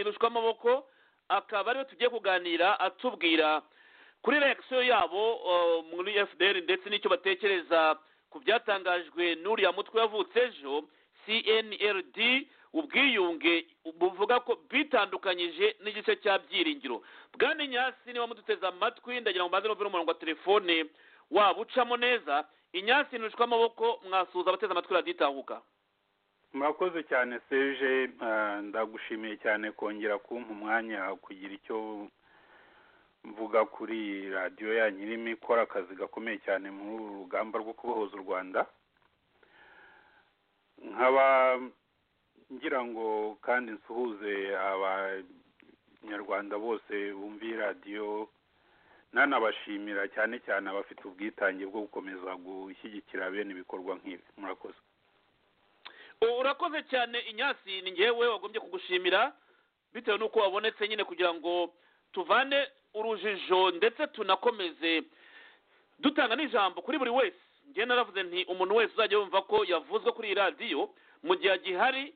ntirushwamaboko akaba ariyo tugiye kuganira atubwira kuri reakisiyo yabo muri fdr ndetse n'icyo batekereza ku byatangajwe n'uriya mutwe wavutse ejo cnrd ubwiyunge buvuga ko bitandukanyije n'igice cya byiringiro bwana inyasi niba muduteze amatwi ndagira ngo mbanze n'umvire umurongo wa telefone waba ucamo neza inyasi ntushwe amaboko mwasuhuza abateze amatwi raditahuka murakoze cyane seje ndagushimiye cyane kongera kumpa umwanya kugira icyo mvuga kuri radiyo yanyu irimo ikora akazi gakomeye cyane muri uru rugamba rwo kubohoza u rwanda nkaba ngira ngo kandi nsuhuze abanyarwanda bose bumviye radiyo nanabashimira cyane cyane abafite ubwitange bwo gukomeza gushyigikira bene ibikorwa nk'ibi murakoze urakoze cyane inyasi ni ngewe wagombye kugushimira bitewe n'uko wabonetse nyine kugira ngo tuvane urujijo ndetse tunakomeze dutanga n'ijambo kuri buri wese njyewe naravuze nti umuntu wese uzajya yumva ko yavuzwe kuri iyi radiyo mu gihe agihari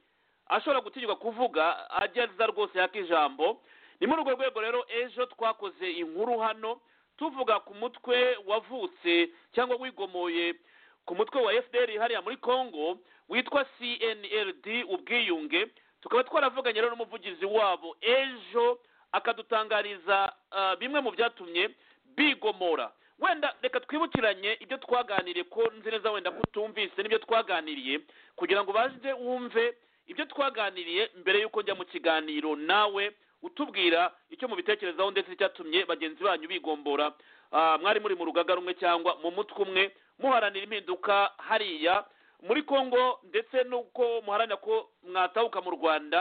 ashobora gutinyuka kuvuga ajya aza rwose yaka ijambo ni muri urwo rwego rero ejo twakoze inkuru hano tuvuga ku mutwe wavutse cyangwa wigomoye ku mutwe wa fdr hariya muri congo witwa cnrd ubwiyunge tukaba twaravuganye rero n'umuvugizi wabo ejo akadutangariza bimwe mu byatumye bigomora wenda reka twibukiranye ibyo twaganiriye ko nzi neza wenda ko utumvise n'ibyo twaganiriye kugira ngo baze wumve ibyo twaganiriye mbere y'uko njya mu kiganiro nawe utubwira icyo mubitekerezaho ndetse n'icyatumye bagenzi banyu bigombora mwari muri mu rugaga rumwe cyangwa mu mutwe umwe muharanira impinduka hariya muri congo ndetse n'uko muharanira ko mwatahuka mu rwanda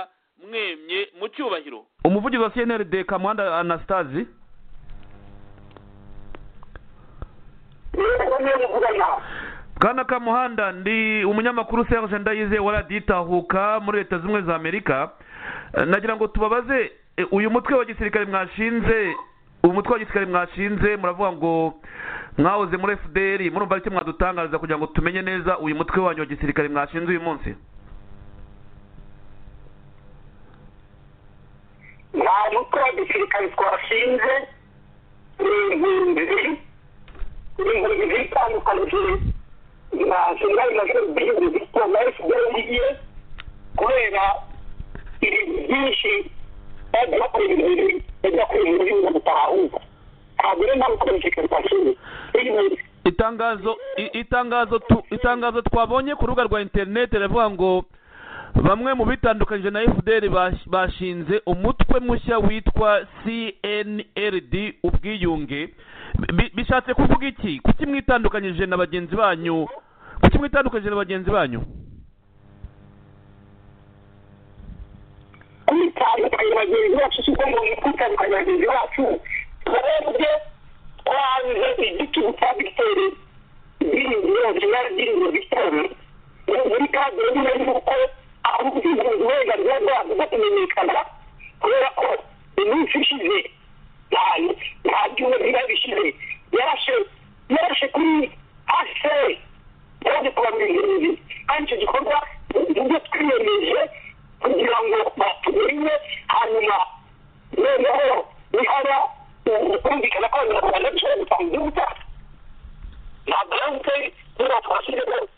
mwemye mu cyubahiro umuvugizi wa cnrd kamuhanda anastasi bwana kamuhanda ndi umunyamakuru serge ndayize waraditahuka muri leta zimwe za amerika nagira ngo tubabaze uyu mutwe wa gisirikare mwashinze uyu mutwe wa gisirikare mwashinze muravuga ngo mwahoze muri fdr murumva icyo mwadutangariza kugira ngo tumenye neza uyu mutwe wanyu wa gisirikare mwashinze uyu munsi nta mutwe wa gisirikare twashinze ni inkingi ibintu bitandukanye na jenerali majoro bihinde bitwa na fpr ye kubera ibintu byinshi bajya bakora ibintu bibi bajya bakora ibintu bibi ngo bitahahuka ntabwo rero nta gukora umutekano twashinze itangazo itangazo itangazo twabonye ku rubuga rwa interineti riravuga ngo bamwe mu bitandukanyije na fdr bashinze umutwe mushya witwa cnrd ubwiyunge bishatse kuvuga iki kuki mwitandukanyije na bagenzi banyu kuki mwitandukanyije na bagenzi banyu kwitandukanya bagenzi bacu si uko ngo kwitandukanya bagenzi bacu twebwe twanze igitugu cya victoire byiringiro jenerali byiringiro victoire muri kadi yari ari uko aho ubwigunzi uburenganzira bwabwo bwo kumenyekana kubera ko iminsi ishize cyane nta byuma biba bishize yarashe yarashe kuri ase yaje kubamenyereza kandi icyo gikorwa nibyo twiyemeje kugira ngo batumenye hanyuma noneho nihaba kumvikana ko abanyarwanda dushobora gutanga igihugu cyacu nta balance niba twashyizemo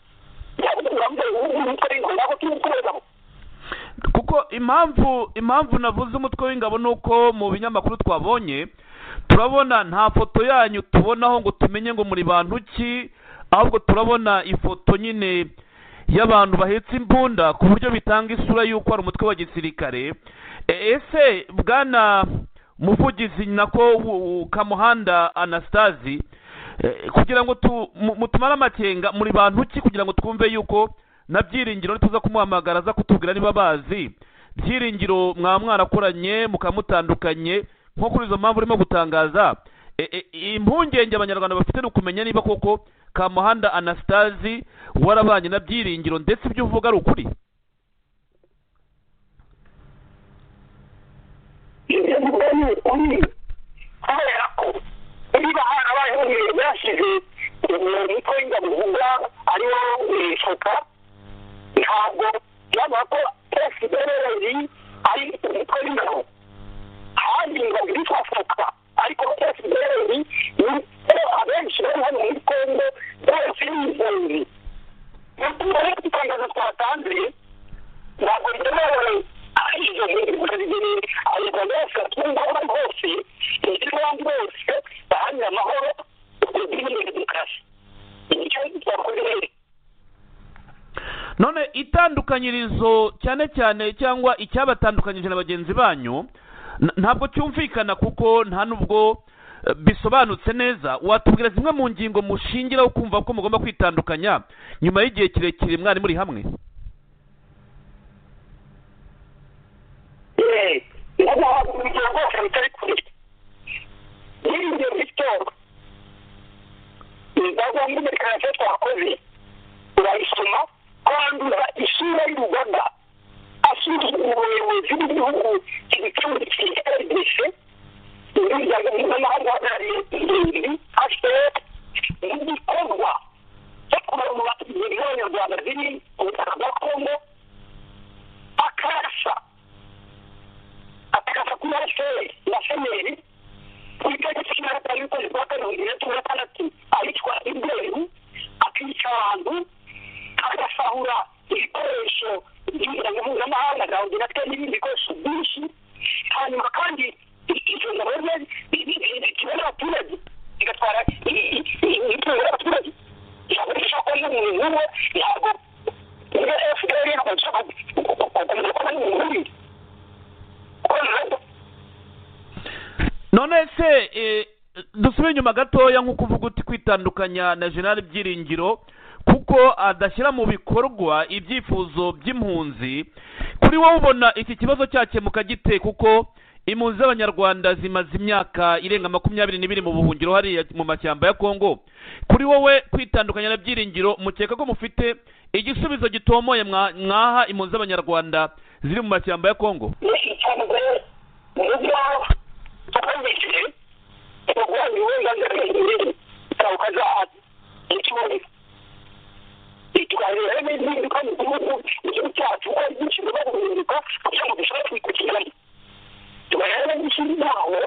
kuko impamvu impamvu navuze umutwe w'ingabo ni uko mu binyamakuru twabonye turabona nta foto yanyu tubonaho ngo tumenye ngo muri bantu ki ahubwo turabona ifoto nyine y'abantu bahetse imbunda ku buryo bitanga isura y'uko ari umutwe wa gisirikare ese bwana muvugizi nako kamuhanda anastasi kugira ngo mutumare amakenga muri bantu ki kugira ngo twumve yuko na byiringiro tuza kumuhamagara aza kutubwira niba bazi byiringiro mwaba mwarakoranye mukamutandukanye nko kuri izo mpamvu urimo gutangaza impungenge abanyarwanda bafite ni ukumenya niba koko kamuhanda anastasi warabanye na byiringiro ndetse ibyo uvuga ari ukuri ibyo mvuga ni ukuri kubera ko niba harabayeho ibintu byashize umutwe w'ingabo uvuga ariwo shoka ntabwo byaba ko fpr ari umutwe w'ingabo n'ibindi bikorwa bibiri abanyarwanda bose batunga aho bari hose ndetse n'abandi bose baharanira amahoro urwo rw'imbere demokarasi nicyo twakoze rero none itandukanyirizo cyane cyane cyangwa icyabatandukanyije na bagenzi banyu n- ntabwo cyumvikana kuko nta n'ubwo eh, bisobanutse neza watubwira zimwe mu ngingo mushingiraho kumva ko mugomba kwitandukanya nyuma y'igihe kirekire mwari muri hamwe yeee ntabwo waba umuryango wose bitari kure yiringiye victor imbaga mbonekarezo twakoze urayisoma kwandura isura y'urugaga asuzugura ubuyobozi bw'igihugu kibicumbikiye rdc imiryango mpuzamahanga uhagarariye ingenzi hpf n'igikorwa cyo kubarura ingeri z'abanyarwanda ziri ku butaka bwa kongo akarasa akakasa kuri hpf na seneri kuri tariki cumi na gatanu y'ukwezi kwa kabiri bibiri na cumi na gatandatu abitwa ibweru akica abantu agasahura ibikoresho by'umuryango mpuzamahanga za ordinateur n'ibindi bikoresho byinshi hanyuma kandi icyo ngabo ze kibona abaturage igatwara imitungo y'abaturage ntabwo ishaka n'umuntu n'umwe ntabwo fpr ishaka gukomeza kuba n'umuntu uri none se eh, dusubire inyuma gatoya nk'uko uvuga uti kwitandukanya na general byiringiro kuko adashyira mu bikorwa ibyifuzo by'impunzi kuri wowe ubona iki kibazo cyakemuka gite kuko impunzi z'abanyarwanda zimaze imyaka irenga makumyabiri n'ibiri mu buhungiro hariya mu mashyamba ya kongo kuri wowe kwitandukanya na byiringiro mukeka ko mufite igisubizo gitomoye mwa- mwaha impunzi z'abanyarwanda ziri mu mashyamba ya kongo n'ishyamba uburyo tukumvikire ubwanyu uburenganzira bw'umubiri bwawukaza ikibuga tukarebera n'izindi kandi igihugu igihugu cyacu uko ari byinshi bigomba guhinduka kugira ngo dushobore kwikukiramo tukareba n'ishyirwaho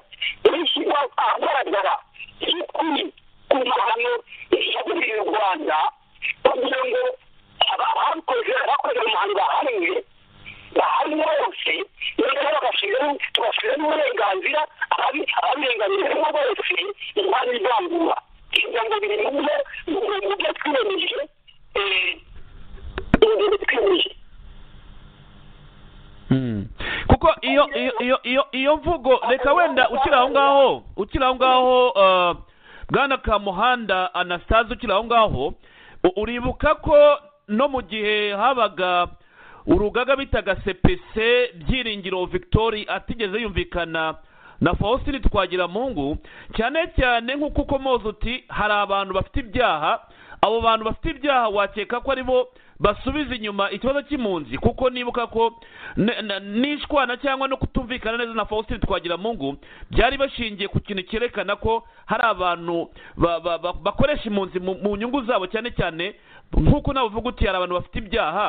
n'ishyirwa ahagaragara ry'ukuri ku mahano yaguriye u rwanda kugira ngo abakoze abakoze mu mahano bahanwe bahanwe bose noneho bagashiraho tugashiraho uburenganzira ababirenganyirizwa bose impano ivangura kugira ngo biri mu byo mu byo twiyemeje eh, mu byo twiyemeje Mm. kuko iyo iyo iyo iyo iyo mvugo reka wenda ukiri aho ngaho ukiri aho ngaho uh, bwana kamuhanda anastase ukiri aho ngaho u- uribuka ko no mu gihe habaga urugaga bitaga sepese byiringiro victori atigeze yumvikana na faustin twagiramungu cyane cyane nk'uko ukomoza uti hari abantu bafite ibyaha abo bantu bafite ibyaha wakeka ko ari bo basubiza inyuma ikibazo cy'impunzi kuko nibuka ko ne- na- nishwana cyangwa no kutumvikana neza na faustin twagiramungu byari bashingiye ku kintu cyerekana ko hari abantu ba- ba- ba- bakoresha impunzi mu mu nyungu zabo cyane cyane nk'uko nawe uvuga uti hari abantu bafite ibyaha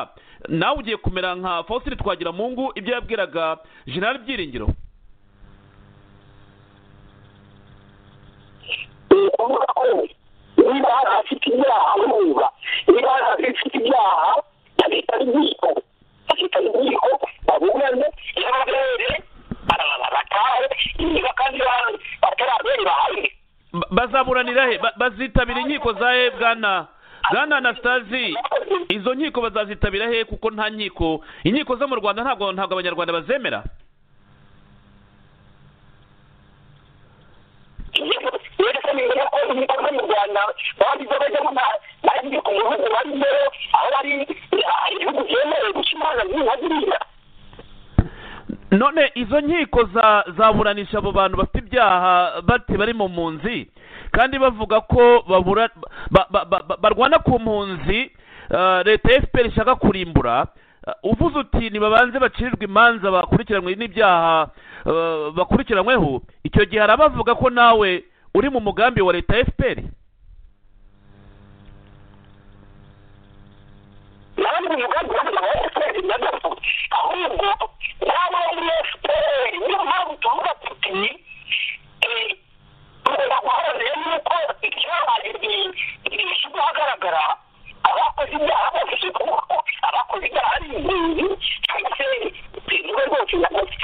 nawe ugiye kumera nka faustin twagiramungu ibyo yabwiraga jenerali byiringiro ukuvuga ko niba hari abafite ibyaha bumva niba hari abafite ibyaha babita inkiko babita inkiko baburane n'abere batahe niba kandi ba- batarabere bahanwe Ba- bazaburanira he Ba- bazitabira inkiko za he bwana bwana anastasi izo nkiko bazazitabira he kuko nta nkiko inkiko zo mu rwanda ntabwo ntabwo abanyarwanda bazemera rero ni ngombwa ko inkiko zo mu rwanda babiza bajyamo na- bagiye ku bihugu barimo aho bari hari ibihugu byemerewe guca imanza ziriya ziriya none izo nkiko za zaburanisha abo bantu bafite ibyaha bati bari mu mpunzi kandi bavuga ko babura ba- ba- ba- ba- barwana ku mpunzi eh, leta ya fpr ishaka kurimbura Eh, uvuze uti nibabanze bacirirwe imanza bakurikiranwe n'ibyaha eh, bakurikiranyweho icyo gihe hari abavuga ko nawe uri mu mugambi wa leta ya fpr nabandi umugambi wabona wa fpr nagato ahubwo nawe muri fpr niyo mpamvu tuvuga tuti eh, tugomba guharanira yuko icyabaye gishyirwa ahagaragara abakoze ibyaha bose abakoze ibyaha ari inkingi cyangwa se bivuga rwose na bose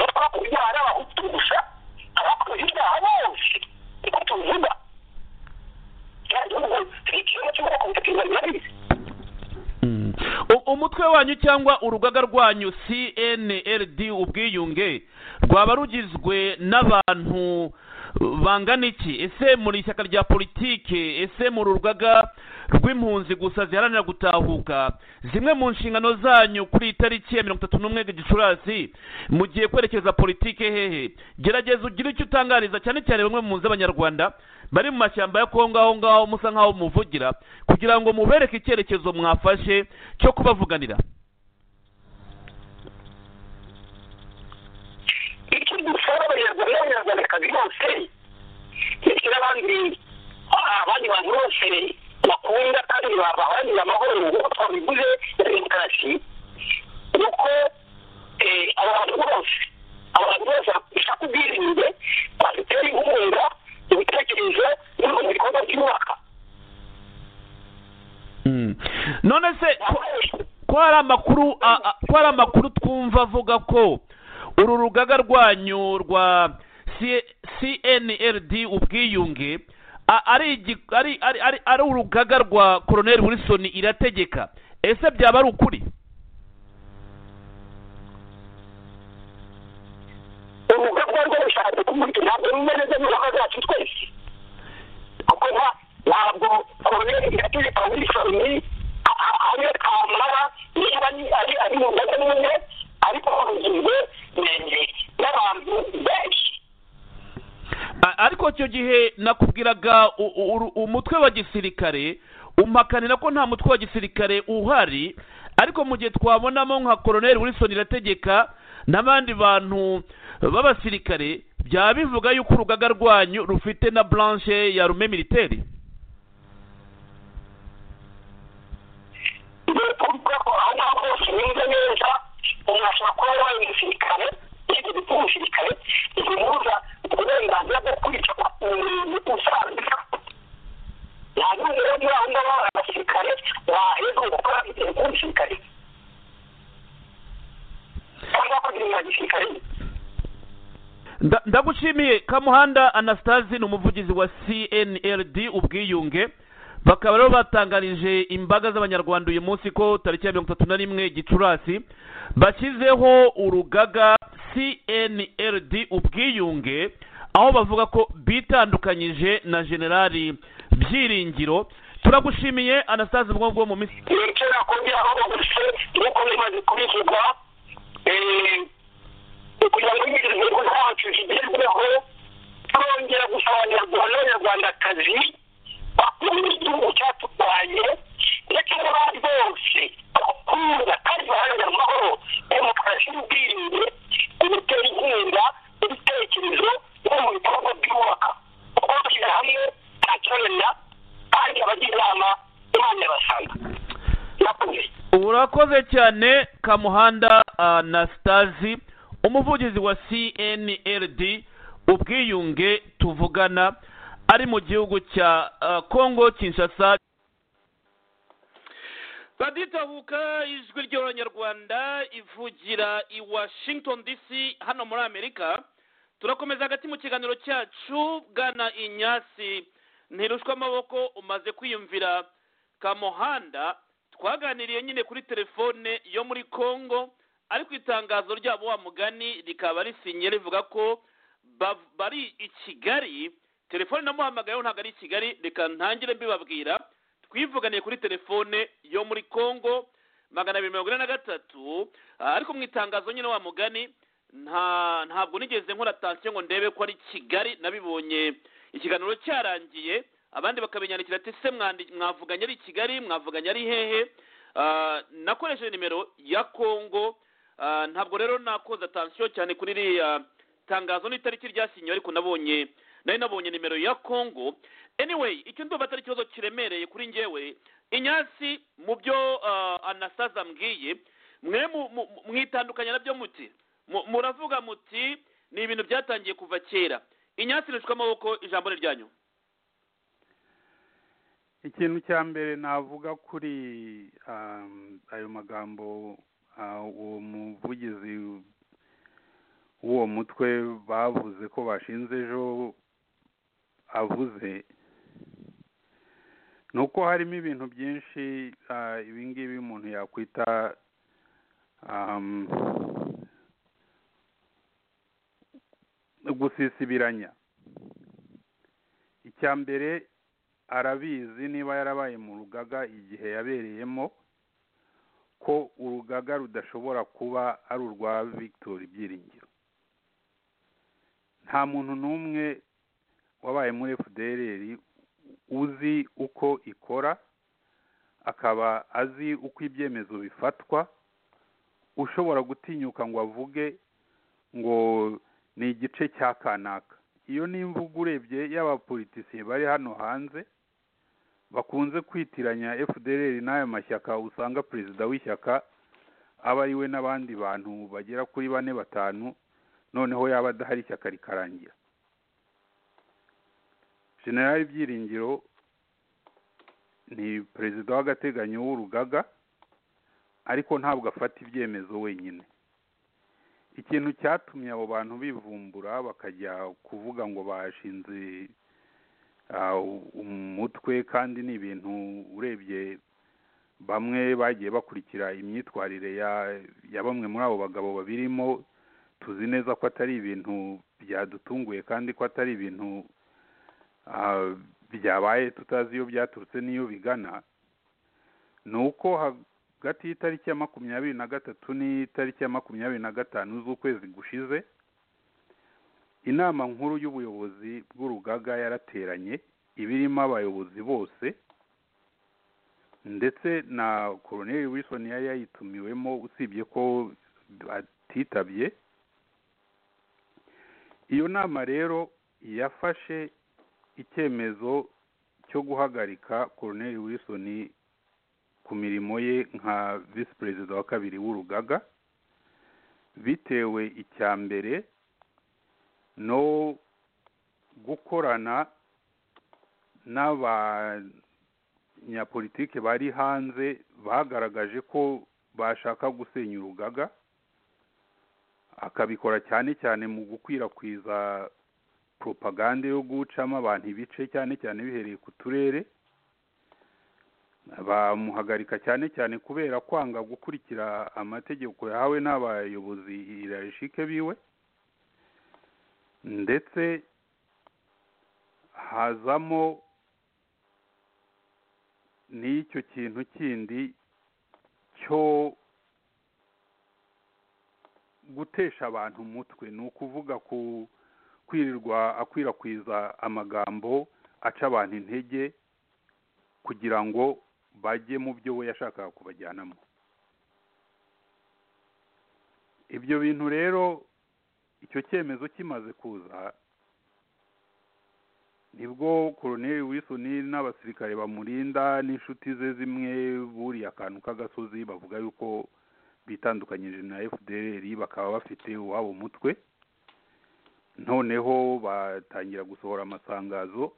umutwe wanyu cyangwa urugaga rwanyu cnld ubwiyunge rwaba rugizwe n'abantu bangana iki ese muri ishyaka rya politiki ese mu rugaga rw'impunzi gusa ziharanira gutahuka zimwe mu nshingano zanyu kuri iyi tariki ya mirongo itatu n'umwe gicurasi mugiye kwerekeza politiki hehe gerageza ugire icyo utangariza cyane cyane bamwe mu z'abanyarwanda bari mu mashyamba ya kongo aho ngaho musa nk'aho muvugira kugira ngo mubereke icyerekezo mwafashe cyo kubavuganira icyo dusaba abanyarwanda n'abanyarwandakazi bose dushyira abandi abandi bantu bose bakunda kandi babaharanira amahoro nk'uko twabivuze na demokarasi ni uko abantu bose abantu bose bashaka ubwirinde badutera inkunga mu bitekerezo no mu bikorwa byubaka none se ko- ko hari amakuru a- a- ko hari amakuru twumva avuga ko uru rugaga rwanyu rwa C- cnld ubwiyunge a- ari igi- ari ari ari- ari urugaga rwa koroneli wilson irategeka ese byaba ari ukuri urubuga rwo gushaka kumurika ntabwo rumwe neza n'urubuga rwacu twese kuko nta- ntabwo koroneli irategeka wilsoni ariyo kamara niba ni- ari ari mu mbaga n'umwe ariko rugizwe eh, n'abantu benshi A- ariko icyo gihe nakubwiraga u- u- uru- umutwe wa gisirikare umpakanira ko nta mutwe wa gisirikare uhari ariko mu gihe twabonamo nka koroneli wilson irategeka n'abandi bantu b'abasirikare byaba bivuga yuko urugaga rwanyu rufite na blanche ya rume militeri kuvuga ko aho ngaho hose nimba neza umuntu ashobora kuba yabaye umusirikare yigeze kuba umusirikare ntibimubuza uburenganzira bwo kwica umuntu usanzwe nta n'umwe rero muri aho ngaho hari abasirikare waheza gukora ikintu cy'umusirikare cyangwa kugira inka gisirikare Nda- ndagushimiye kamuhanda anastasi ni umuvugizi wa cnld ubwiyunge bakaba rero batangarije imbaga z'abanyarwanda uyu munsi ko tariki ya mirongo itatu na rimwe gicurasi bashyizeho urugaga cnld ubwiyunge aho bavuga ko bitandukanyije na generali byiringiro turagushimiye anastasi bwo bwo mu minsi nicyo nakongera aho bagurutse nk'uko bimaze kubivugwa eh, kugira ngo imigenzo zacu zigerweho turongera gusaba abanyarwanda n'abanyarwandakazi bakunda igihugu cyaturwanye ndetse n'abandi bose bakunda kandi baharanira amahoro demokarasi n'ubwiyunge gutera inkunga ibitekerezo no mu bikorwa byubaka kuko bashyira hamwe nta kibananira kandi abagira inama imana irabasanga murakoze urakoze cyane kamuhanda anastasi umuvugizi wa cnld ubwiyunge tuvugana ari mu gihugu cya ah, congo kinshasa baditahuka ijwi ry'abanyarwanda ivugira i washington dc hano muri amerika turakomeza hagati mu kiganiro cyacu bwana inyasi ntirushwa amaboko umaze kwiyumvira kamuhanda twaganiriye nyine kuri telefone yo muri congo ariko itangazo ryabo wa mugani rikaba risinye rivuga ko bav- bari i kigali telefone namuhamagayeho ntabwo ari i kigali reka ntangire mbibabwira twivuganiye kuri telefone yo muri congo magana abiri mirongo ine na gatatu Ah, ariko mu itangazo nyine wa mugani nta ntabwo nigeze nkora atansiyo ngo ndebe ko ari kigali nabibonye ikiganiro cyarangiye abandi bakabinyandikira ati se mwandi- mwavuganye ari kigali mwavuganye ari hehe Ah, nakoresheje nimero ya congo Ah, ntabwo rero nakoza atansiyo cyane kuri iriya tangazo n'itariki ryasinyiwe ariko nabonye nari nabonye nimero ya congo anyway icyo ndumva atari ikibazo kiremereye kuri njyewe inyasi mu byo ah, anasaza mbwiye mwe mu- mu- mu- mwitandukanya nabyo muti Mu- muravuga muti ni ibintu byatangiye kuva kera inyasi rishwa amaboko ijambo ni ryanyu ikintu cya mbere navuga kuri um, ayo magambo uh, uwo muvugizi w'uwo mutwe bavuze ko bashinze ejo avuze ni uko harimo ibintu byinshi uh, ibi ngibi umuntu yakwita um, gusisibiranya icya mbere arabizi niba yarabaye mu rugaga igihe yabereyemo ko urugaga rudashobora kuba ari urwa victor ibyiringiro nta muntu n'umwe wabaye muri fdrr uzi uko ikora akaba azi uko ibyemezo bifatwa ushobora gutinyuka ngo avuge ngo ni igice cya kanaka iyo n'imvugo urebye y'abapolitisiye bari hano hanze bakunze kwitiranya fdr n'aya mashyaka usanga perezida w'ishyaka aba ari we n'abandi bantu bagera kuri bane batanu noneho yaba adahari ishyaka rikarangira generali byiringiro ni perezida w'agateganyo w'urugaga ariko ntabwo afata ibyemezo wenyine ikintu cyatumye abo bantu bivumbura bakajya kuvuga ngo bashinze umutwe kandi ni ibintu urebye bamwe bagiye bakurikira imyitwarire ya bamwe muri abo bagabo babirimo tuzi neza ko atari ibintu byadutunguye kandi ko atari ibintu byabaye tutazi iyo byaturutse n'iyo bigana ni uko hagati y'itariki ya makumyabiri na gatatu n'itariki ya makumyabiri na gatanu z'ukwezi gushize inama nkuru y'ubuyobozi bw'urugaga yarateranye ibirimo abayobozi bose ndetse na koroneri Wilson yari yayitumiwemo usibye ko atitabye iyo nama rero yafashe icyemezo cyo guhagarika koroneri Wilson ku mirimo ye nka visi perezida wa kabiri w'urugaga bitewe icya mbere no gukorana n'abanyapolitike bari hanze bagaragaje ko bashaka gusenya urugaga akabikora cyane cyane mu gukwirakwiza propagande yo gucamo abantu ibice cyane cyane bihereye ku turere bamuhagarika cyane cyane kubera kwanga gukurikira amategeko yahawe n'abayobozi irashike biwe ndetse hazamo n'icyo kintu kindi cyo gutesha abantu umutwe ni ukuvuga ku kwirirwa akwirakwiza amagambo aca abantu intege kugira ngo bajye mu byo we yashakaga kubajyanamo ibyo bintu rero icyo cyemezo kimaze kuza nibwo koroneri wisoni n'abasirikare bamurinda n'inshuti ze zimwe buriye akantu k'agasozi bavuga yuko bitandukanyije na fdr bakaba bafite uwabo mutwe noneho batangira gusohora amasangazo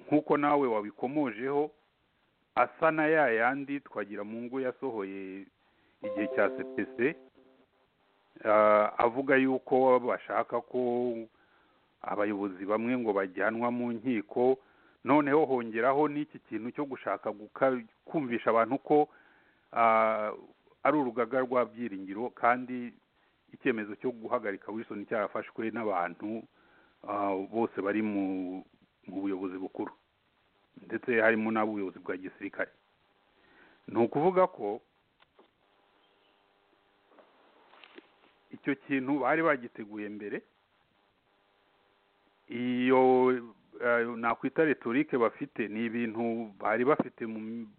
nk'uko nawe wabikomojeho asa na ya yandi twagira mu ngo yasohoye igihe cya sepese avuga yuko bashaka ko abayobozi bamwe ngo bajyanwa mu nkiko noneho hongeraho n'iki kintu cyo gushaka kumvisha abantu ko ari urugaga rwa byiringiro kandi icyemezo cyo guhagarika wilson cyarafashwe n'abantu bose bari mu buyobozi bukuru ndetse harimo n'abuyobozi bwa gisirikare ni ukuvuga ko icyo kintu bari bagiteguye mbere iyo nakwita retorike bafite ni ibintu bari bafite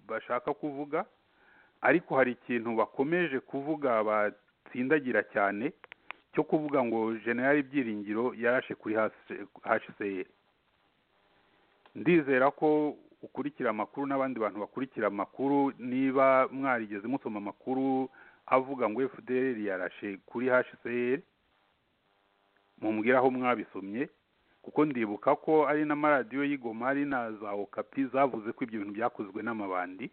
bashaka kuvuga ariko hari ikintu bakomeje kuvuga batsindagira cyane cyo kuvuga ngo generali byiringiro yarashe kuri hcr ndizera ko ukurikira amakuru n'abandi bantu bakurikira amakuru niba mwarigeze musoma amakuru avuga ngo fdr yarashe kuri hcr mumbwira aho mwabisomye kuko ndibuka ko ari n'amaradiyo y'igoma ari na za okapi zavuze ko ibyo bintu byakozwe n'amabandi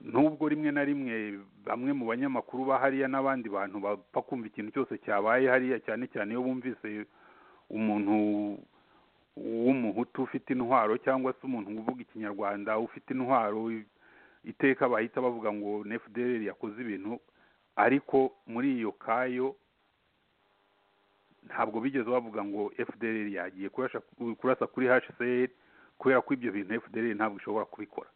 nubwo rimwe na rimwe bamwe mu banyamakuru ba hariya n'abandi bantu bapfa kumva ikintu cyose cyabaye hariya cyane cyane iyo bumvise umuntu w'umuhutu ufite intwaro cyangwa se umuntu uvuga ikinyarwanda ufite intwaro iteka bahita bavuga ngo nefuderi yakoze ibintu ariko muri iyo kayo ntabwo bigeze bavuga ngo fdr yagiye kurasa kurasa kuri hcr kubera ko ibyo bintu fdr ntabwo ishobora kubikora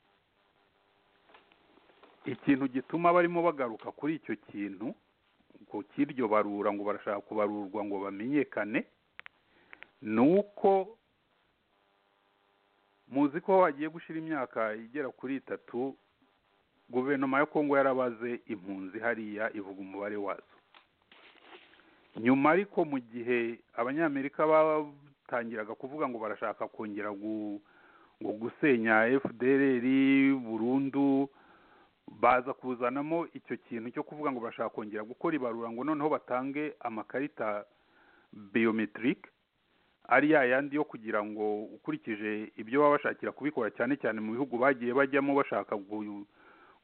ikintu gituma barimo bagaruka kuri icyo kintu ngo cy'iryo barura ngo barashaka kubarurwa ngo bamenyekane ni uko muzi ko hagiye gushyira imyaka igera kuri itatu guverinoma ya kongo yarabaze impunzi hariya ivuga umubare wazo nyuma ariko mu gihe abanyamerika batangiraga kuvuga ngo barashaka kongera gusenya fdr burundu baza kuzanamo icyo kintu cyo kuvuga ngo barashaka kongera gukora ibarura ngo noneho batange amakarita biyometirike ari ya yandi yo kugira ngo ukurikije ibyo baba bashakira kubikora cyane cyane mu bihugu bagiye bajyamo bashaka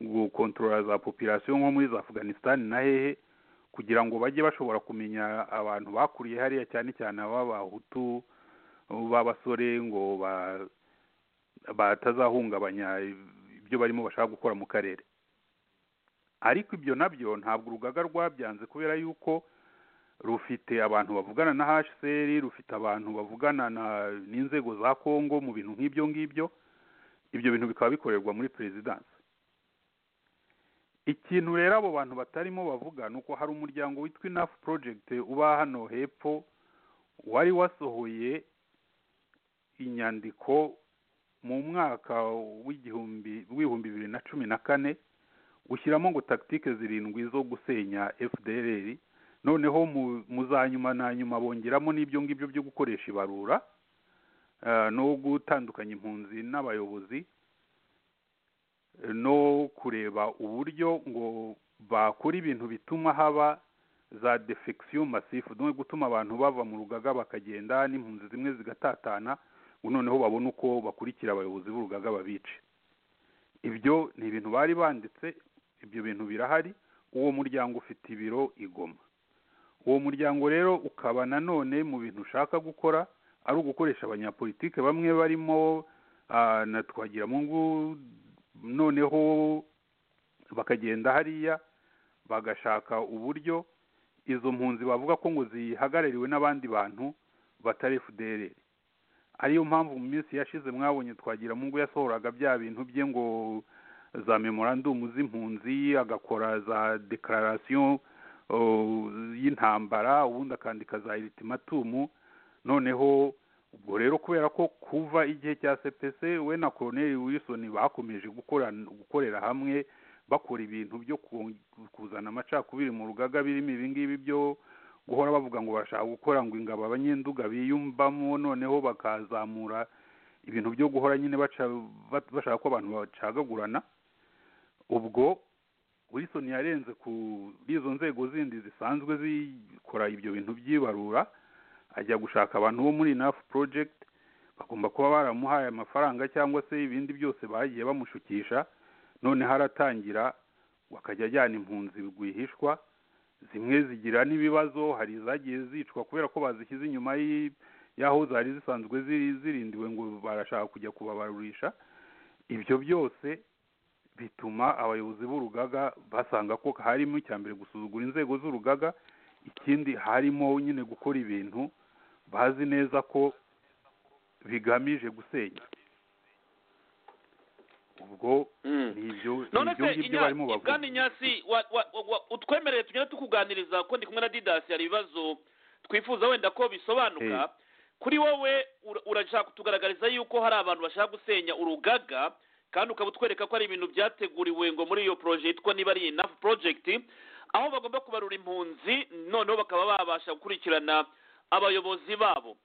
gukontorora za popirasiyo nko muri za afganisitani na hehe kugira ngo bajye bashobora kumenya abantu bakuriye hariya cyane cyane ab'abahutu b'abasore ngo batazahungabanya ibyo barimo bashaka gukora mu karere ariko ibyo nabyo ntabwo urugaga rwabyanze kubera yuko rufite abantu bavugana na hcr rufite abantu bavugana n'inzego za kongo mu bintu nk'ibyo ngibyo ibyo bintu bikaba bikorerwa muri perezidansi ikintu rero abo bantu batarimo bavuga ni uko hari umuryango witwa inafu porojegiti uba hano hepfo wari wasohoye inyandiko mu mwaka w'ibihumbi bibiri na cumi na kane ushyiramo ngo tagitike zirindwi zo gusenya fdr noneho mu za nyuma na nyuma bongeramo n'ibyo ngibyo byo gukoresha ibarura no gutandukanya impunzi n'abayobozi no kureba uburyo ngo bakora ibintu bituma haba za defekisiyo masifu no gutuma abantu bava mu rugaga bakagenda n'impunzi zimwe zigatatana noneho babona uko bakurikira abayobozi b'urugaga babice ibyo ni ibintu bari banditse ibyo bintu birahari uwo muryango ufite ibiro igoma uwo muryango rero ukaba nanone mu bintu ushaka gukora ari ugukoresha abanyapolitike bamwe barimo na twagiramungu noneho bakagenda hariya bagashaka uburyo izo mpunzi bavuga ko ngo zihagarariwe n'abandi bantu batari fdr ariyo mpamvu mu minsi yashize mwabonye twagiramungu yasohoraga bya bintu bye ngo za memorandumu z'impunzi agakora za dekararasiyo y'intambara ubundi akandika za iritimatumu noneho ubwo rero kubera ko kuva igihe cya sepese we na koroneri wilson bakomeje gukorera hamwe bakora ibintu byo kuzana amacakubiri mu rugaga birimo ibingibi byo guhora bavuga ngo bashaka gukora ngo ingabo abanyenduga biyumvamo noneho bakazamura ibintu byo guhora nyine bashaka ko abantu bacagagurana ubwo wilson yarenze kuri izo nzego zindi zisanzwe zikora ibyo bintu by'ibarura ajya gushaka abantu bo muri nafu porojegiti bagomba kuba baramuhaye amafaranga cyangwa se ibindi byose bagiye bamushukisha noneho aratangira akajya ajyana impunzi rwihishwa zimwe zigira n'ibibazo hari izagiye zicwa kubera ko bazishyize inyuma y'aho zari zisanzwe zirindiwe ngo barashaka kujya kubabarurisha ibyo byose bituma abayobozi b'urugaga basanga ko harimo icya mbere gusuzugura inzego z'urugaga ikindi harimo nyine gukora ibintu bazi neza ko bigamije gusenya ubwo ni ibyo ngibyo barimo bavuga kandi nyasi utwemereye tugenda tukuganiriza ko ndi kumwe na didasi hari ibibazo twifuza wenda ko bisobanuka kuri wowe urashaka kutugaragariza yuko hari abantu bashaka gusenya urugaga kandi ukaba utwereka ko ari ibintu byateguriwe ngo muri iyo poroje yitwa niba ari inafu porojegiti aho bagomba kubarura impunzi noneho bakaba babasha gukurikirana abayobozi babo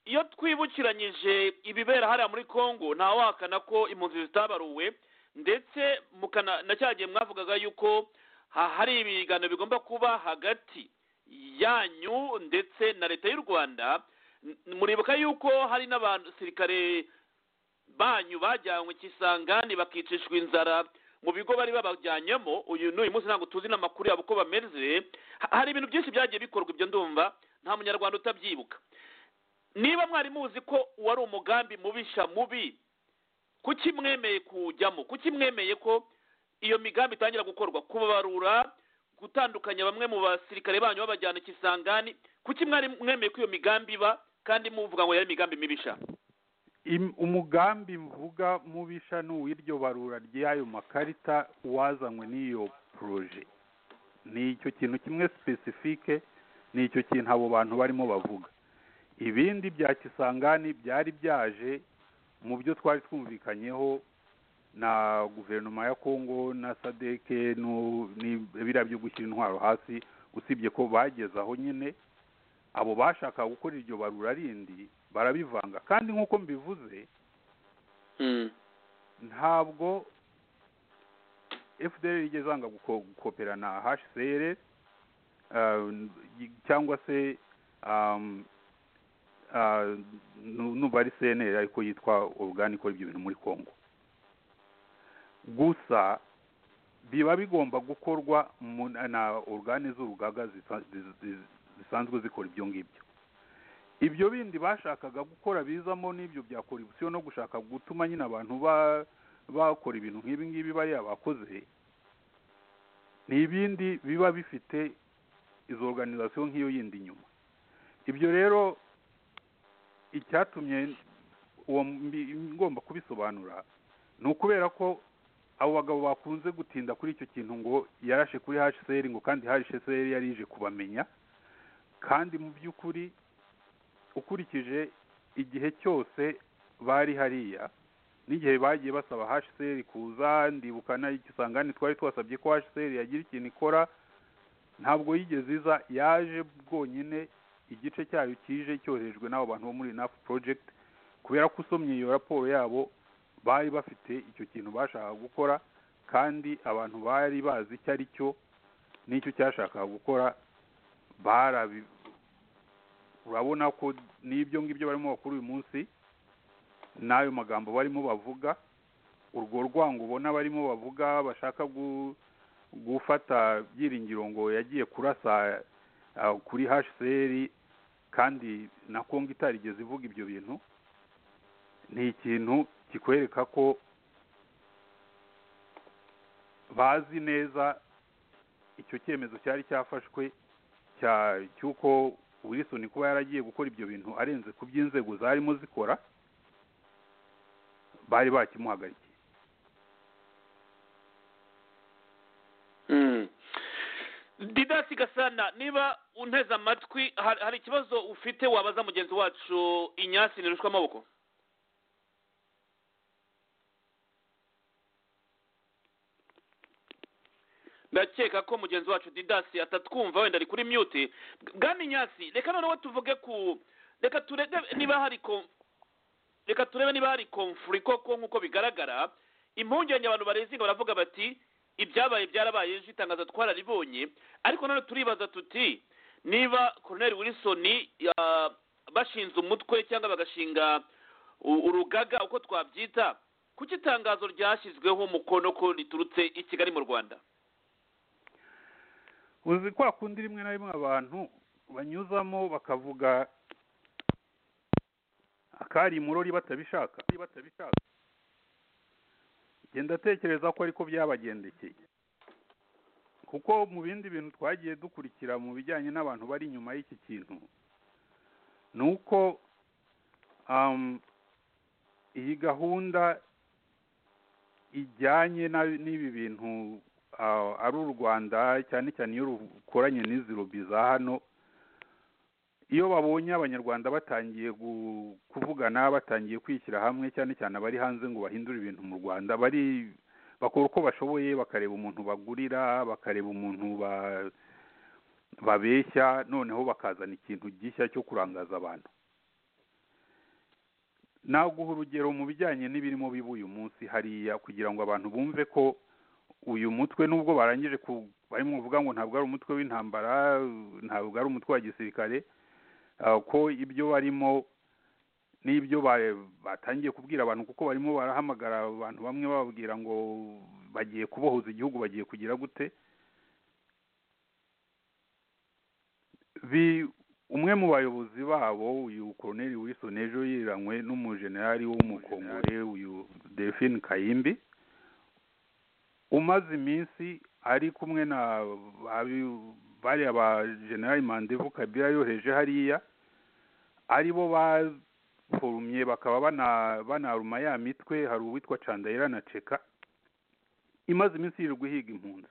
iyo twibukiranyije ibibera hariya muri congo ntawahakana ko impunzi zitabaruwe ndetse na cya gihe mwavugaga yuko hari ibiganiro bigomba kuba hagati yanyu ndetse na leta y'u rwanda muribuka yuko hari n'abasirikare banyu bajyanywe ikisangani bakicishwa inzara mu bigo bari babajyanyemo uyu n'uyu munsi ntabwo tuzi n'amakuru yabo uko bameze hari ibintu byinshi byagiye bikorwa ibyo ndumva nta munyarwanda utabyibuka niba mwari muzi ko wari umugambi mubisha mubi kuki mwemeye kujyamo kuki mwemeye ko iyo migambi itangira gukorwa kubabarura gutandukanya bamwe mu basirikare banyu babajyana ikisangani kuki mwari mwemeye ko iyo migambi iba kandi muvuga ngo yari imigambi mibisha Im- umugambi mvuga mubisha ni uw'iryo barura ry'ayo makarita wazanywe n'iyo poroje ni icyo kintu kimwe sipesifike ni icyo kintu abo bantu barimo bavuga ibindi bya kisangani byari byaje mu byo twari twumvikanyeho na guverinoma ya kongo na sadeke nu- ni- biriya byo gushyira intwaro hasi usibye ko bageze aho nyine abo bashakaga gukora iryo barura rindi barabivanga kandi nk'uko mbivuze ntabwo fdr igeze yanga guko- gukopera na hcr cyangwa se um, ah, nu- numva ari cnr ariko yitwa orugani ikora ibyo bintu muri congo gusa biba bigomba gukorwa mu- na orugani z'urugaga zisa- zi- zi- zisanzwe zikora ibyo ngibyo ibyo bindi bashakaga gukora bizamo n'ibyo bya korupsiyo no gushaka gutuma nyine abantu ba- bakora ibintu nk'ibi ngibi bariya bakoze ni ibindi biba bifite izo organizasiyo nk'iyo yindi inyuma ibyo rero icyatumye uwo mbi- ngomba kubisobanura ni ukubera ko abo bagabo bakunze gutinda kuri icyo kintu ngo yarashe kuri hcr ngo kandi hcr yari ije kubamenya kandi mu by'ukuri ukurikije igihe cyose bari hariya n'igihe bagiye basaba hcr kuza ndibuka n'ikisangani twari twasabye ko hcr yagira ikintu ikora ntabwo yigeze iza yaje bwonyine igice cyayo kije cyoherejwe n'abo bantu bo muri nafu project kubera ko usomye iyo raporo yabo bari bafite icyo kintu bashakaga gukora kandi abantu bari bazi icyo ari cyo n'icyo cyashakaga gukora barabi urabona ko n'ibyo ngibyo barimo bakora uyu munsi n'ayo magambo barimo bavuga urwo rwango ubona barimo bavuga bashaka gu- gufata byiringiro ngo yagiye kurasa ah, kuri hcr kandi na kongo itarigeze ivuga ibyo bintu ni ikintu kikwereka ko bazi neza icyo cyemezo cyari cyafashwe cya- cy'uko wilson kuba yaragiye gukora ibyo bintu arenze ku by'inzego zarimo zikora bari bakimuhagarikiye didasi gasana niba unteze amatwi hari hari ikibazo ufite wabaza mugenzi wacu inyasi ntirushwe amaboko ndakeka ko mugenzi wacu didasi atatwumva wenda ari kuri mute bwana inyasi reka noneho tuvuge ku reka turebe niba hari ko reka turebe niba hari komfuri koko nk'uko bigaragara impungenge abantu barezinga baravuga bati ibyabaye byarabaye ejo itangazo twararibonye ariko none turibaza tuti niba koroneri wilson ah, bashinze umutwe cyangwa bagashinga u- urugaga uko twabyita kuki itangazo ryashyizweho umukono ko riturutse i kigali mu rwanda uzi kwa kundi rimwe na rimwe abantu banyuzamo bakavuga akari imurori batabishaka batabishaka genda atekereza ko ariko byabagendekeye kuko mu bindi bintu twagiye dukurikira mu bijyanye n'abantu bari inyuma y'iki kintu ni uko um, iyi gahunda ijyanye na- n'ibi bintu ah, ari u rwanda cyane cyane iyo rukoranye n'izi robi za hano iyo babonye abanyarwanda batangiye gu- kuvugana batangiye kwishyira hamwe cyane cyane abari hanze ngo bahindure ibintu mu rwanda bari bakora uko bashoboye bakareba umuntu bagurira bakareba umuntu ba, babeshya noneho bakazana ikintu gishya cyo kurangaza abantu naguha urugero mu bijyanye n'ibirimo biba uyu munsi hariya kugira ngo abantu bumve ko uyu mutwe nubwo barangije ku barimo kuvuga ngo ntabwo ari umutwe w'intambara ntabwo ari umutwe wa gisirikare ah, ko ibyo barimo n'ibyo ba- batangiye kubwira abantu kuko barimo barahamagara abantu bamwe bababwira ngo bagiye kubohoza igihugu bagiye kugira gute bi umwe mu bayobozi babo uyu koroneri Wilson ejo yiranywe n'umujenerali w'umukongore uyu delphine kayimbi umaze iminsi ari kumwe na babi- bariya ba generali mandevu kabila yoheje hariya ari bo baforumye bakaba bana- banaruma ya mitwe hari uwitwa candayira na ceka imaze iminsi yirirwa ihiga impunzi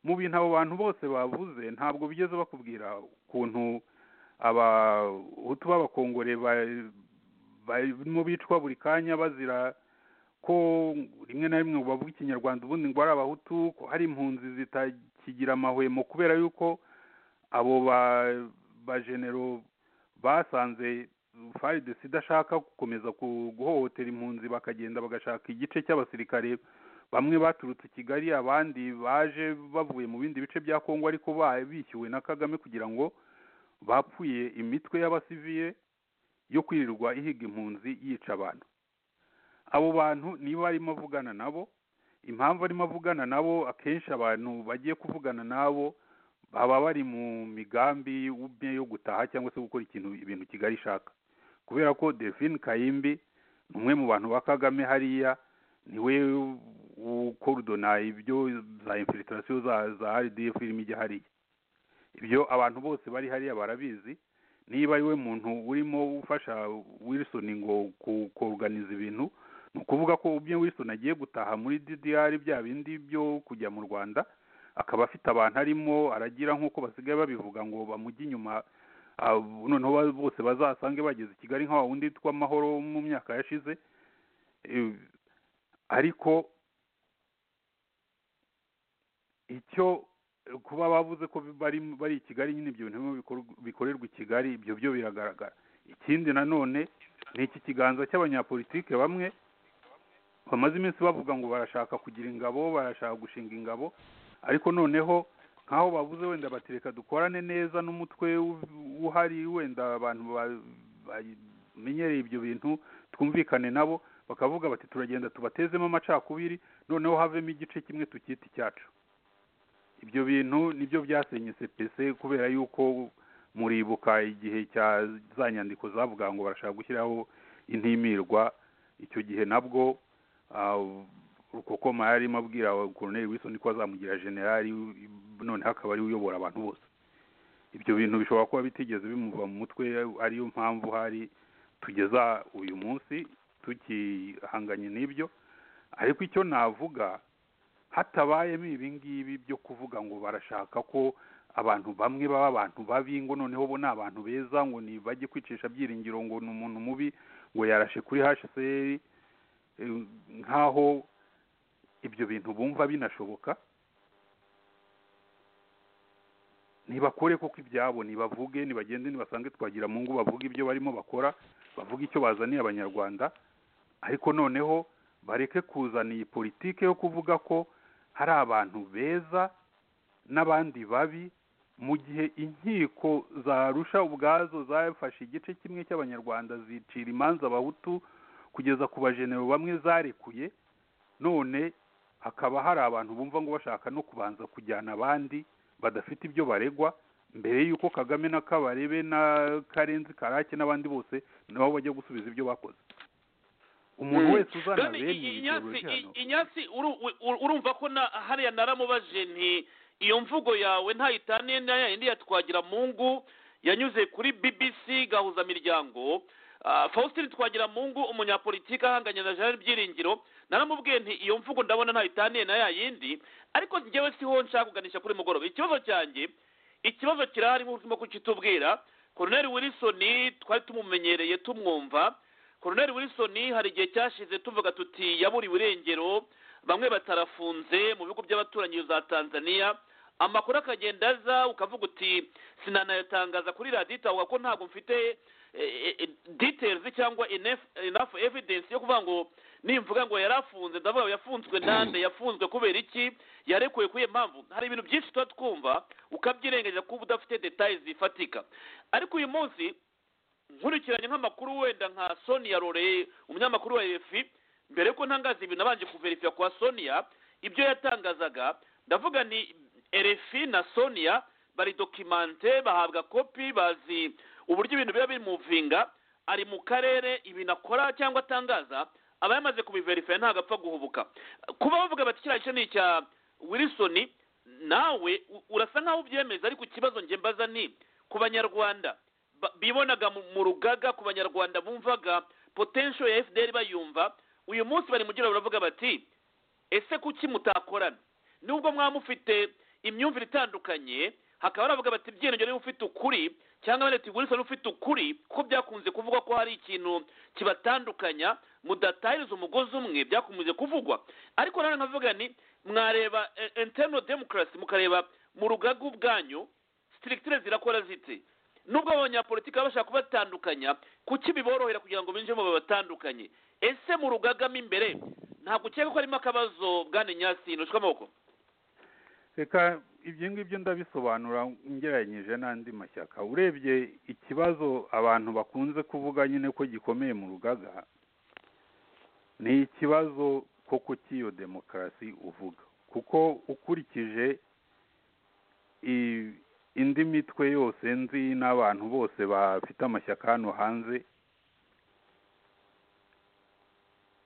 mu bintu abo bantu bose bavuze ntabwo bigeze bakubwira ukuntu abahutu b'abakongore ba- barimo bicwa buri kanya bazira ko rimwe na rimwe bavuga ikinyarwanda ubundi ngo ari abahutu ko hari impunzi zitakigira amahwemo kubera yuko abo ba- bajenero basanze faridesi idashaka gukomeza ku- guhohotera impunzi bakagenda bagashaka igice cy'abasirikare bamwe baturutse i kigali abandi baje bavuye mu bindi bice bya kongo ariko ba- bishyuwe na kagame kugira ngo bapfuye imitwe y'abasivile yo kwirirwa ihiga impunzi yica abantu abo bantu niba arimo avugana nabo impamvu arimo avugana nabo akenshi abantu bagiye kuvugana nabo baba bari mu migambi umwe yo gutaha cyangwa se gukora ikintu ibintu kigali ishaka kubera ko delphine kayimbi ni umwe mu bantu ba kagame hariya niwe ukorudona ibyo za infiltration za za rdf irimo ijya hariya ibyo abantu bose bari hariya barabizi niba ari we muntu urimo ufasha wilson ngo ku- kuruganiza ibintu ni ukuvuga ko ubwe wilson agiye gutaha muri ddr bya bindi byo kujya mu rwanda akaba afite abantu arimo aragira nk'uko basigaye babivuga ngo bamujye inyuma ah, noneho ba- bose bazasange bageze i kigali nka wa wundi witwa amahoro mu myaka yashize Eh, ariko icyo eh, kuba bavuze ko bari bari i kigali nyine ibyo bintu birimo bikorwa- bikorerwa i kigali ibyo byo biragaragara ikindi nanone ni iki kiganza cy'abanyapolitike bamwe bamaze iminsi bavuga ngo barashaka kugira ingabo barashaka gushinga ingabo ariko noneho nk'aho bavuze wenda bati reka dukorane neza n'umutwe u- uhari wenda abantu ba- bamenyereye ibyo bintu twumvikane nabo bakavuga bati turagenda tubatezemo amacakubiri noneho havemo igice kimwe tukita icyacu ibyo bintu nibyo byasenye cpc kubera yuko muribuka igihe cya za nyandiko zavuga ngo barashaka gushyiraho intimirwa icyo gihe nabwo ah, rukokoma yari arimo abwira koroneri wilson ko azamugira generali noneho akaba ari we uyobora abantu bose ibyo bintu bishobora kuba bitigeze bimuva mu mutwe ariyo mpamvu hari tugeza uyu munsi tukihanganye n'ibyo ariko icyo navuga hatabayemo ibi ngibi byo kuvuga ngo barashaka ko abantu bamwe baba abantu babi ngo noneho bo ni abantu beza ngo ni bajye kwicisha byiringiro ngo ni umuntu mubi ngo yarashe kuri hsr eh, nk'aho ibyo bintu bumva binashoboka ntibakore koko ibyabo nibavuge nibagende nibasange twagira mu ngo bavuge ibyo barimo bakora bavuge icyo bazaniye abanyarwanda ariko noneho bareke kuzana iyi politike yo kuvuga ko hari abantu beza n'abandi babi mu gihe inkiko zarusha ubwazo zafashe igice kimwe cy'abanyarwanda zicira imanza abahutu kugeza ku bajenero bamwe zarekuye none hakaba hari abantu bumva ngo bashaka no kubanza kujyana abandi badafite ibyo baregwa mbere y'uko kagame na kabarebe na karenzi karake n'abandi bose nabo bajya gusubiza ibyo bakoze umuntu Mm. wese uzana Kandi bene i- ibi Ignace, bicuruzwa hano i- Ignace, uru- uru- urumva ko na hariya naramubaje nti iyo mvugo yawe ntayitaniye na yayindi ya twagira mungu yanyuze kuri bbc gahuzamiryango Ah, faustin twagira mungu umunyapolitike ahanganye na jean byiringiro naramubwiye nti iyo mvugo ndabona ntayitaniye na yayindi ariko njyewe siho nshaka kuganisha kuri mugoroba ikibazo cyanjye ikibazo kirahari nk'urimo kukitubwira koroneri wilson twari tumumenyereye tumwumva koroneri wilson hari igihe cyashize tuvuga tuti yaburiwe irengero bamwe batarafunze mu bihugu by'abaturanyi za tanzania amakuru akagenda aza ukavuga uti sinanayatangaza kuri radiyo itavuga ko ntabwo mfite eh, eh, details cyangwa enough enough evidence yo kuvuga ngo nimvuga ngo yarafunze ndavuga ngo yafunzwe nande yafunzwe kubera iki yarekuwe kuri iyo mpamvu hari ibintu byinshi tuba twumva ukabyirengagiza kuba udafite details zifatika ariko uyu munsi nkurikiranye nk'amakuru wenda nka sonia rore umunyamakuru wa efi mbere yuko ntangaza ibintu abanje kuverifiya kwa sonia ibyo yatangazaga ndavuga ni erefi na sonia baridokimante bahabwa kopi bazi uburyo ibintu biba bimuvinga ari mu karere ibintu akora cyangwa atangaza aba yamaze kubiverifaya ntabwo apfa guhubuka kuba bavuga bati kiriya gice ni icya wilisoni nawe u- urasa nkaho ubyemeza ariko ikibazo njye mbaza ni ku banyarwanda ba- bibonaga mu- mu rugaga ku banyarwanda bumvaga potential ya fdr bayumva uyu munsi bari mu giro baravuga bati ese kuki mutakorana nubwo mwaba mufite imyumvire itandukanye hakaba baravuga bati byiringiro niba ufite ukuri cyangwa bari bati wilson ufite ukuri kuko byakunze kuvugwa ko hari ikintu kibatandukanya mudatahiriza umugozi umwe byakunze kuvugwa ariko nanone nkavuga ni mwareba eh, internal democracy mukareba mu rugaga ubwanyu sitirikitire zirakora ziti nubwo abanyapolitiki baba bashaka kubatandukanya kuki biborohera kugira ngo binjiremo babatandukanye ese mu rugaga mo imbere ntabwo ukeka ko harimo akabazo bwana nyasi ntushwe amaboko reka ibyo ngibyo ndabisobanura ngereranyije n'andi mashyaka urebye ikibazo abantu bakunze kuvuga nyine ko gikomeye mu rugaga ni ikibazo koko cy'iyo demokarasi uvuga kuko ukurikije i- indi mitwe yose nzi n'abantu bose bafite amashyaka hano hanze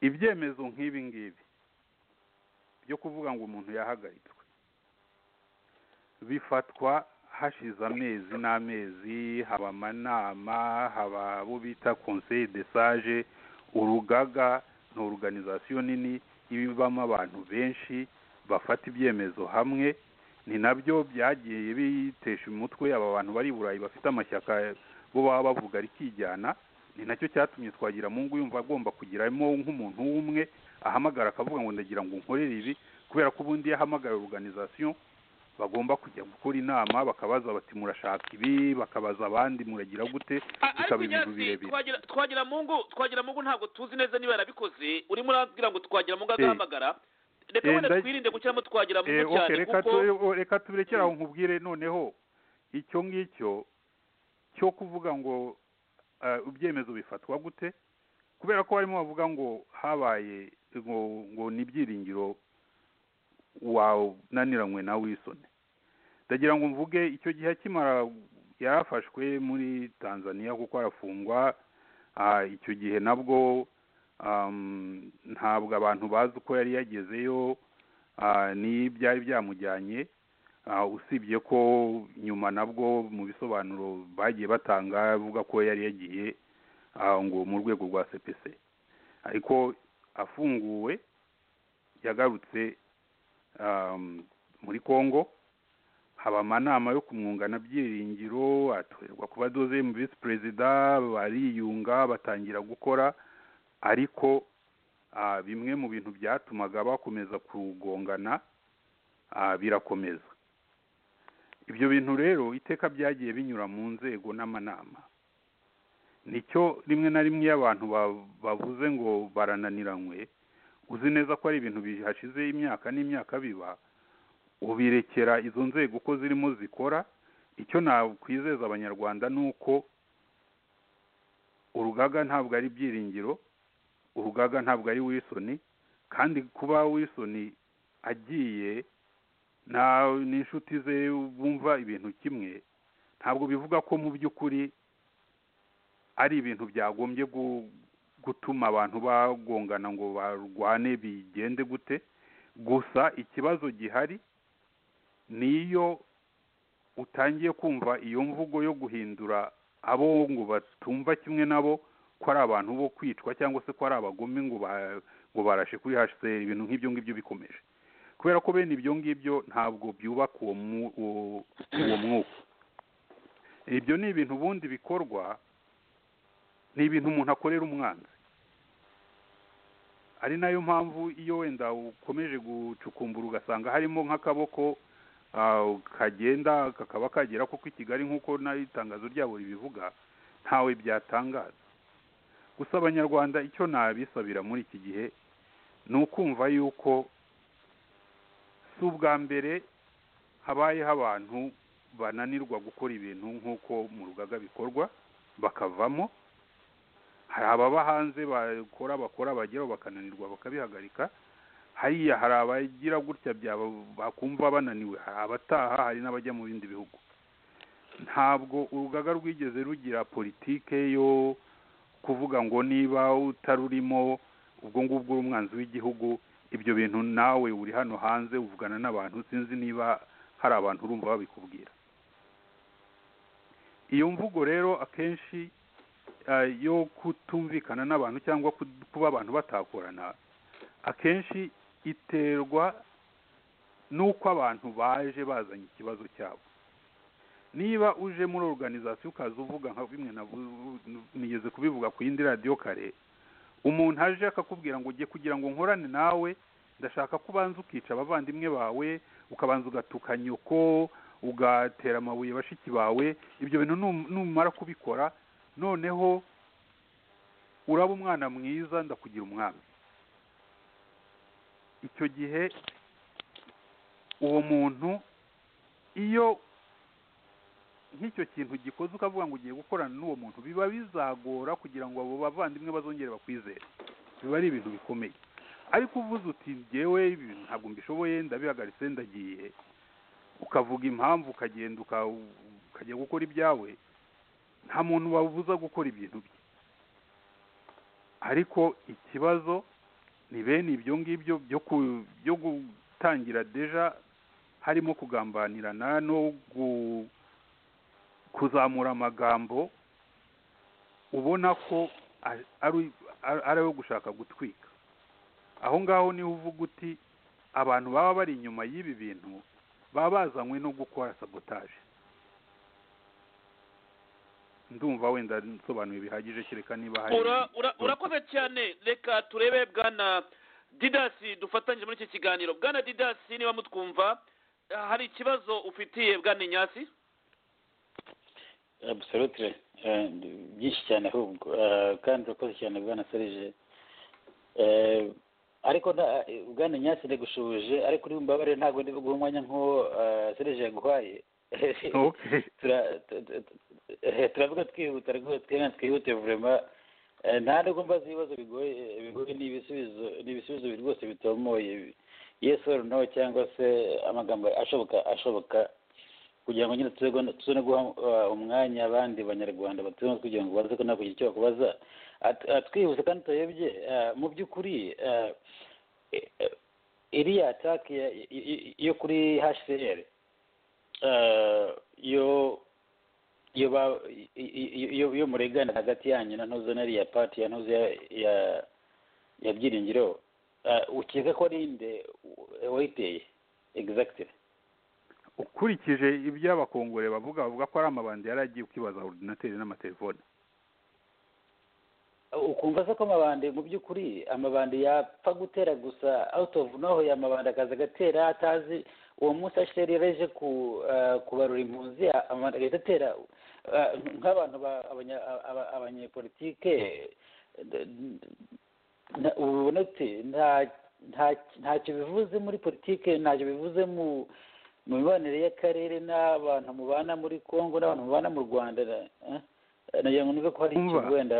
ibyemezo nk'ibi ngibi byo kuvuga ngo umuntu yahagaritswe bifatwa hashize amezi n'amezi haba amanama haba abo bita conseil de sage urugaga ni organization nini ibamo abantu benshi bafata ibyemezo hamwe ni nabyo byagiye bitesha umutwe aba bantu bari i burayi bafite amashyaka bo baba bavuga rikijyana ni nacyo cyatumye twagira mungu yumva agomba kugiramo nk'umuntu w'umwe ahamagara akavuga ngo ndagira ngo nkorere ibi kubera ko ubundi iyo ahamagara organization bagomba kujya gukora inama bakabaza bati murashaka ibi bakabaza abandi muragira gute A- ariko bikaba ibintu nyasi birebire twagira twagira mungu twagira mungu ntabwo tuzi neza niba yarabikoze urimo urabwira ngo twagira mungu Eh. agahamagara reka Eh, wenda nda- twirinde gushyiramo twagira Eh, mungu okay, cyane reka kuko tu- o- reka tubirekere aho nkubwire noneho icyo ngicyo cyo kuvuga ngo eh, ibyemezo bifatwa gute kubera ko barimo bavuga ngo habaye ngo ngo ni ibyiringiro wananiranywe na wisone ndagira ngo mvuge icyo gihe akimara yarafashwe muri tanzania kuko arafungwa ah, icyo gihe nabwo um, ntabwo abantu bazi uko yari yagezeyo ah, ni byari byamujyanye ah, usibye ko nyuma nabwo mu bisobanuro bagiye batanga avuga ko yari yagiye ah, ngo mu rwego rwa cpc ariko afunguwe yagarutse um, muri congo haba amanama yo kumwungana byiringiro atorerwa kuba doze mu visi perezida bariyunga batangira gukora ariko ah, bimwe mu bintu byatumaga bakomeza kugongana ah, birakomeza ibyo bintu rero iteka byagiye binyura mu nzego n'amanama nicyo rimwe na rimwe iyo abantu ba- bavuze ngo barananiranywe uzi neza ko ari ibintu bihashize imyaka n'imyaka biba ubirekera izo nzego uko zirimo zikora icyo nakwizeza abanyarwanda ni uko urugaga ntabwo ari ibyiringiro urugaga ntabwo ari wisoni kandi kuba wisoni agiye nta n'inshuti ze bumva ibintu kimwe ntabwo bivuga ko mu by'ukuri ari ibintu byagombye gu- gutuma abantu bagongana ngo barwane bigende gute gusa ikibazo gihari niyo utangiye kumva iyo mvugo yo guhindura abo ngo batumva kimwe nabo ko ari abantu bo kwicwa cyangwa se ko ari abagome ngo ba- ngo barashe kuri hcr ibintu nk'ibyo ngibyo bikomeje kubera ko bene ibyo ngibyo ntabwo byubaka uwo mu- uwo uwo mwuka ibyo ni ibintu ubundi bikorwa ni ibintu umuntu akorera umwanzi ari nayo mpamvu iyo wenda ukomeje gucukumbura ugasanga harimo nk'akaboko ah, kagenda kakaba kagera koko i kigali nk'uko n'itangazo ryabo ribivuga ntawe byatangaza gusa abanyarwanda icyo nabisabira muri iki gihe ni ukumva yuko si ubwa mbere habayeho abantu bananirwa gukora ibintu nk'uko mu rugaga bikorwa bakavamo hari ababa hanze bakora bakora bageraho bakananirwa bakabihagarika hariya hari abagira gutya byaba bakumva bananiwe hari abataha hari n'abajya mu bindi bihugu ntabwo urugaga rwigeze rugira politike yo kuvuga ngo niba utarurimo ubwo ngubwo uri umwanzi w'igihugu ibyo bintu nawe uri hano hanze uvugana n'abantu sinzi niba hari abantu urumva babikubwira iyo mvugo rero akenshi eh, yo kutumvikana n'abantu cyangwa ku- kuba abantu batakorana akenshi iterwa n'uko abantu baje bazanye ikibazo cyabo niba uje muri organizasiyo ukaza uvuga nka bimwe navu- nigeze kubivuga ku yindi radiyo kare umuntu aje akakubwira ngo ugiye kugira ngo nkorane nawe ndashaka ko ubanza ukica abavandimwe bawe ukabanza ugatuka nyoko ugatera amabuye bashiki bawe ibyo bintu num- numara kubikora noneho uraba umwana mwiza ndakugira umwami icyo gihe uwo muntu iyo nk'icyo kintu gikoze ukavuga ngo ugiye gukorana n'uwo muntu biba bizagora kugira ngo abo bavandimwe bazongere bakwizere biba ari ibintu bikomeye ariko uvuze uti ngewe ibi bintu ntabwo mbishoboye ndabihagaritse ndagiye ukavuga impamvu ukagenda uka- ukajya gukora ibyawe nta muntu wabuza gukora ibintu bye ariko ikibazo ni bene ibyo ngibyo byo ku- byo gutangira deja harimo kugambanirana no gu- kuzamura amagambo ubona ko ari- ari ari- ari ayo gushaka gutwika aho ngaho niho uvuga uti abantu baba bari inyuma y'ibi bintu baba bazanywe no gukora sabotaje ndumva wenda nsobanuye bihagije kereka niba hari Ura- ura- urakoze cyane reka turebe bwana didasi dufatanyije muri iki kiganiro bwana didasi niba mutwumva eh, hari ikibazo ufitiye bwana inyasi abusarutire byinshi cyane ahubwo Eh, kandi urakoze cyane bwana serije Eh, ariko nta- eh, bwana nyasi ndagushubije ariko uri mbabare ntabwo ndi guha umwanya nk'uwo eh, serije yaguhaye Okay. Tura- tu- tu- tu- eh, turavuga twihuta rwose twihana twihute vurema Eh, nta nubwo mbaza ibibazo bigoye eh, bigoye ni ibisubizo ni ibisubizo bi- rwose bitomoye yes or no cyangwa se amagambo ashoboka ashoboka kugira ngo nyine tuze guha- tuze no guha uh, umwanya abandi banyarwanda batuye kugira ngo baze ko kugira icyo bakubaza At- at- twihuse kandi turebye uh, mu by'ukuri uh, eh, eh, iriya atake ya- i- i- yo kuri hcr uh, yo iyo ba- i- i- i- iyo iyo muregana hagati yanyu na ntuze nariya pati ya ntuze ya ya- ya byiringiro uh, ukeka ko ari inde wa- wayiteye exactly ukurikije ibyo abakongore bavuga bavuga ko ari amabandi yari agiye kwibaza orudinateri n'amatelefone ukumva se ko amabandi mu by'ukuri amabandi yapfa gutera gusa out of nowhere amabandi akaza agatera atazi uwo munsi asheri yareje ku eh, kubarura impunzi amabandi agahita atera eh, nk'abantu ba- abanya- aba- abanyepolitike d- d- na- ubona uti nta nta- ntacyo bivuze muri politike ntacyo bivuze mu mu mibanire y'akarere n'abantu mubana muri congo n'abantu mubana mu rwanda eh? nagira ngo niba ko hari Umva. ikintu wenda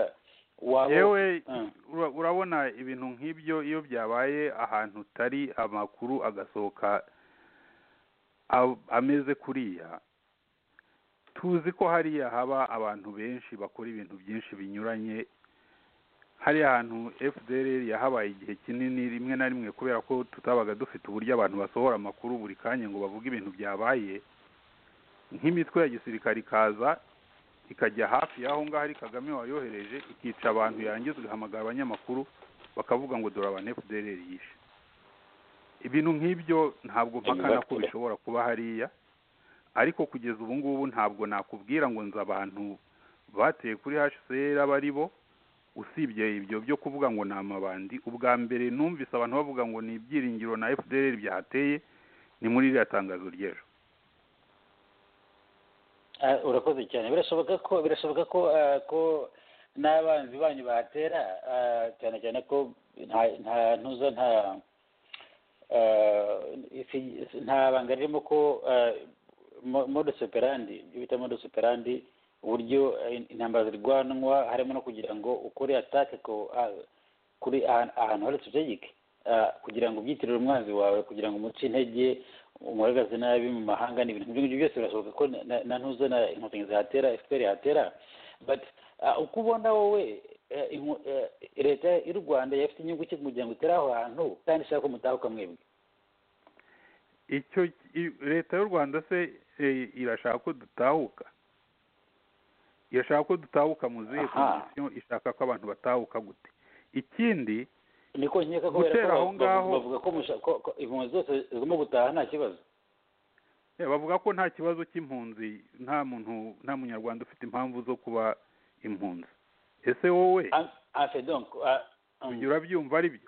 waba yewe Mm. ura- urabona ibintu nk'ibyo iyo byabaye ahantu utari amakuru agasohoka a- ameze kuriya tuzi ko hariya haba abantu benshi bakora ibintu byinshi binyuranye hariya hantu fdr yahabaye igihe kinini rimwe na rimwe kubera ko tutabaga dufite uburyo abantu basohora amakuru buri kanya ngo bavuge ibintu byabaye nk'imitwe ya gisirikare ikaza ikajya hafi y'aho ngaho ari kagame wayohereje ikica abantu yangiza igahamagara abanyamakuru bakavuga ngo dore abantu fdr yishe ibintu nk'ibyo ntabwo mpakana ko bishobora kuba hariya ariko kugeza ubu ngubu ntabwo nakubwira ngo nzi abantu bateye kuri hcr aba ari bo usibye ibyo byo kuvuga ngo ni amabandi ubwa mbere numvise abantu bavuga ngo ni ibyiringiro na fdr byahateye ni muri iriya tangazo ry'ejo Ah, urakoze cyane birashoboka ko birashoboka ko ah, ko n'abanzi banyu bahatera ah, cyane cyane ko nta nta ntuza nta ah, isi- nta banga ririmo ko ah, mo- modus operandi ibyo bita modus operandi uburyo eh, intambara zirwanwa harimo no kugira ngo ukore atake ku ah, kuri ahantu ahantu hari strategic ah, kugira ngo ubyitirire umwanzi wawe kugira ngo umuce intege umuhagaze nabi mu mahanga ni ibintu nk'ibyo byose birashoboka ko na- na- na ntuzo na inkotanyi zihatera fpr ihatera but ah, uko ubona wowe eh, inko- eh, leta y'u rwanda yafite inyungu ki kugira ngo itere aho hantu kandi ishaka ko mutahuka mwebwe icyo i- leta y'u rwanda se eh, irashaka ko dutahuka irashaka ko dutahuka mu zihe Aha. kondisiyo ishaka ko abantu batahuka gute ikindi niko nkeka kubera ko Gutera aho bavuga- ngaho- bavuga ko musha- ko- ko impunzi zose zigomba gutaha nta kibazo eh, bavuga ko nta kibazo cy'impunzi nta muntu nta munyarwanda ufite impamvu zo kuba impunzi ese wowe Ah, ah, c'est donc ah, um, ujya urabyumva ari byo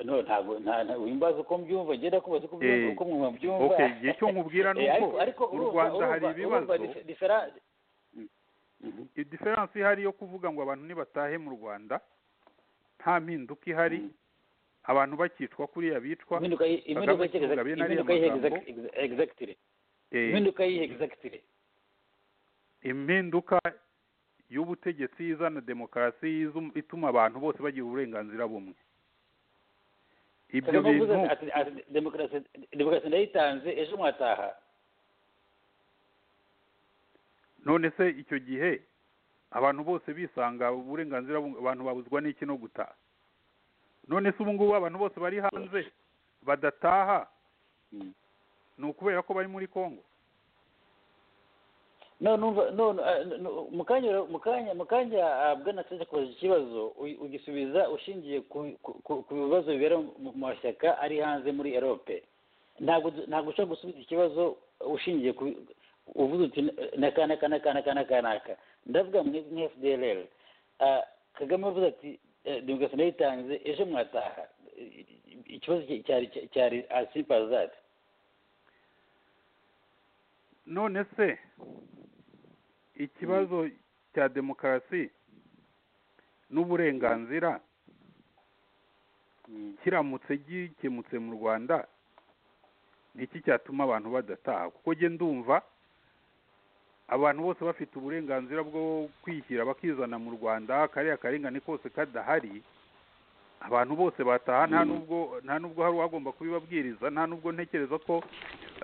no ntabwo nta- nta- wimbaza uko mbyumva njye ndakubaza uko Eh, mbyumva uko mwabyumva okay, igihe cyo nkubwira ni Eh, uko ariko ariko mu urumva- Rwanda hari urumva- ibibazo. urumva dife- difera- Mm. Mhm. diferanse ihari yo kuvuga ngo abantu nibatahe mu rwanda nta mpinduka ihari Mm. abantu bakicwa kuriya bicwa impinduka y- Kagame impinduka y'ihe- Kivuga bene ariya impinduka y'ihe- magambo. exact- exactly Eh, impinduka y'ihe exactly impinduka y'ubutegetsi izana demokarasi izu- ituma abantu bose bagira uburenganzira bumwe ibyo Kagame avuze bintu ati ati demokarasi demokarasi ndayitanze ejo mwataha none se icyo gihe abantu bose bisanga uburenganzira bumwe abantu babuzwa n'iki no gutaha none se ubu ngubu abantu bose bari hanze badataha Mm. ni ukubera ko bari muri kongo no numva no no, ah, no, mu kanya mu kanya mu kanya ah, bwana Sacha akoze ikibazo uy- ugisubiza ushingiye ku- ku- ku ku bibazo bibera mu mu mashyaka ari hanze muri Europe ntabwo du- ntabwo ushobora gusubiza ikibazo ushingiye ku uvuze uti naka naka naka naka naka naka ndavuga mwe nka FDLR Ah, Kagame avuze ati eh, demokarasi nayitanze ejo mwataha Eh, ikibazo cya- cyari cyari asipazati none se ikibazo cya demokarasi n'uburenganzira kiramutse gikemutse mu rwanda ni iki cyatuma abantu badataha kuko njye ndumva abantu bose bafite uburenganzira bwo kwishyira bakizana mu rwanda kariya karengane kose kadahari abantu bose bataha nta nubwo nta nubwo hari uwagomba kubibabwiriza nta nubwo ntekereza ko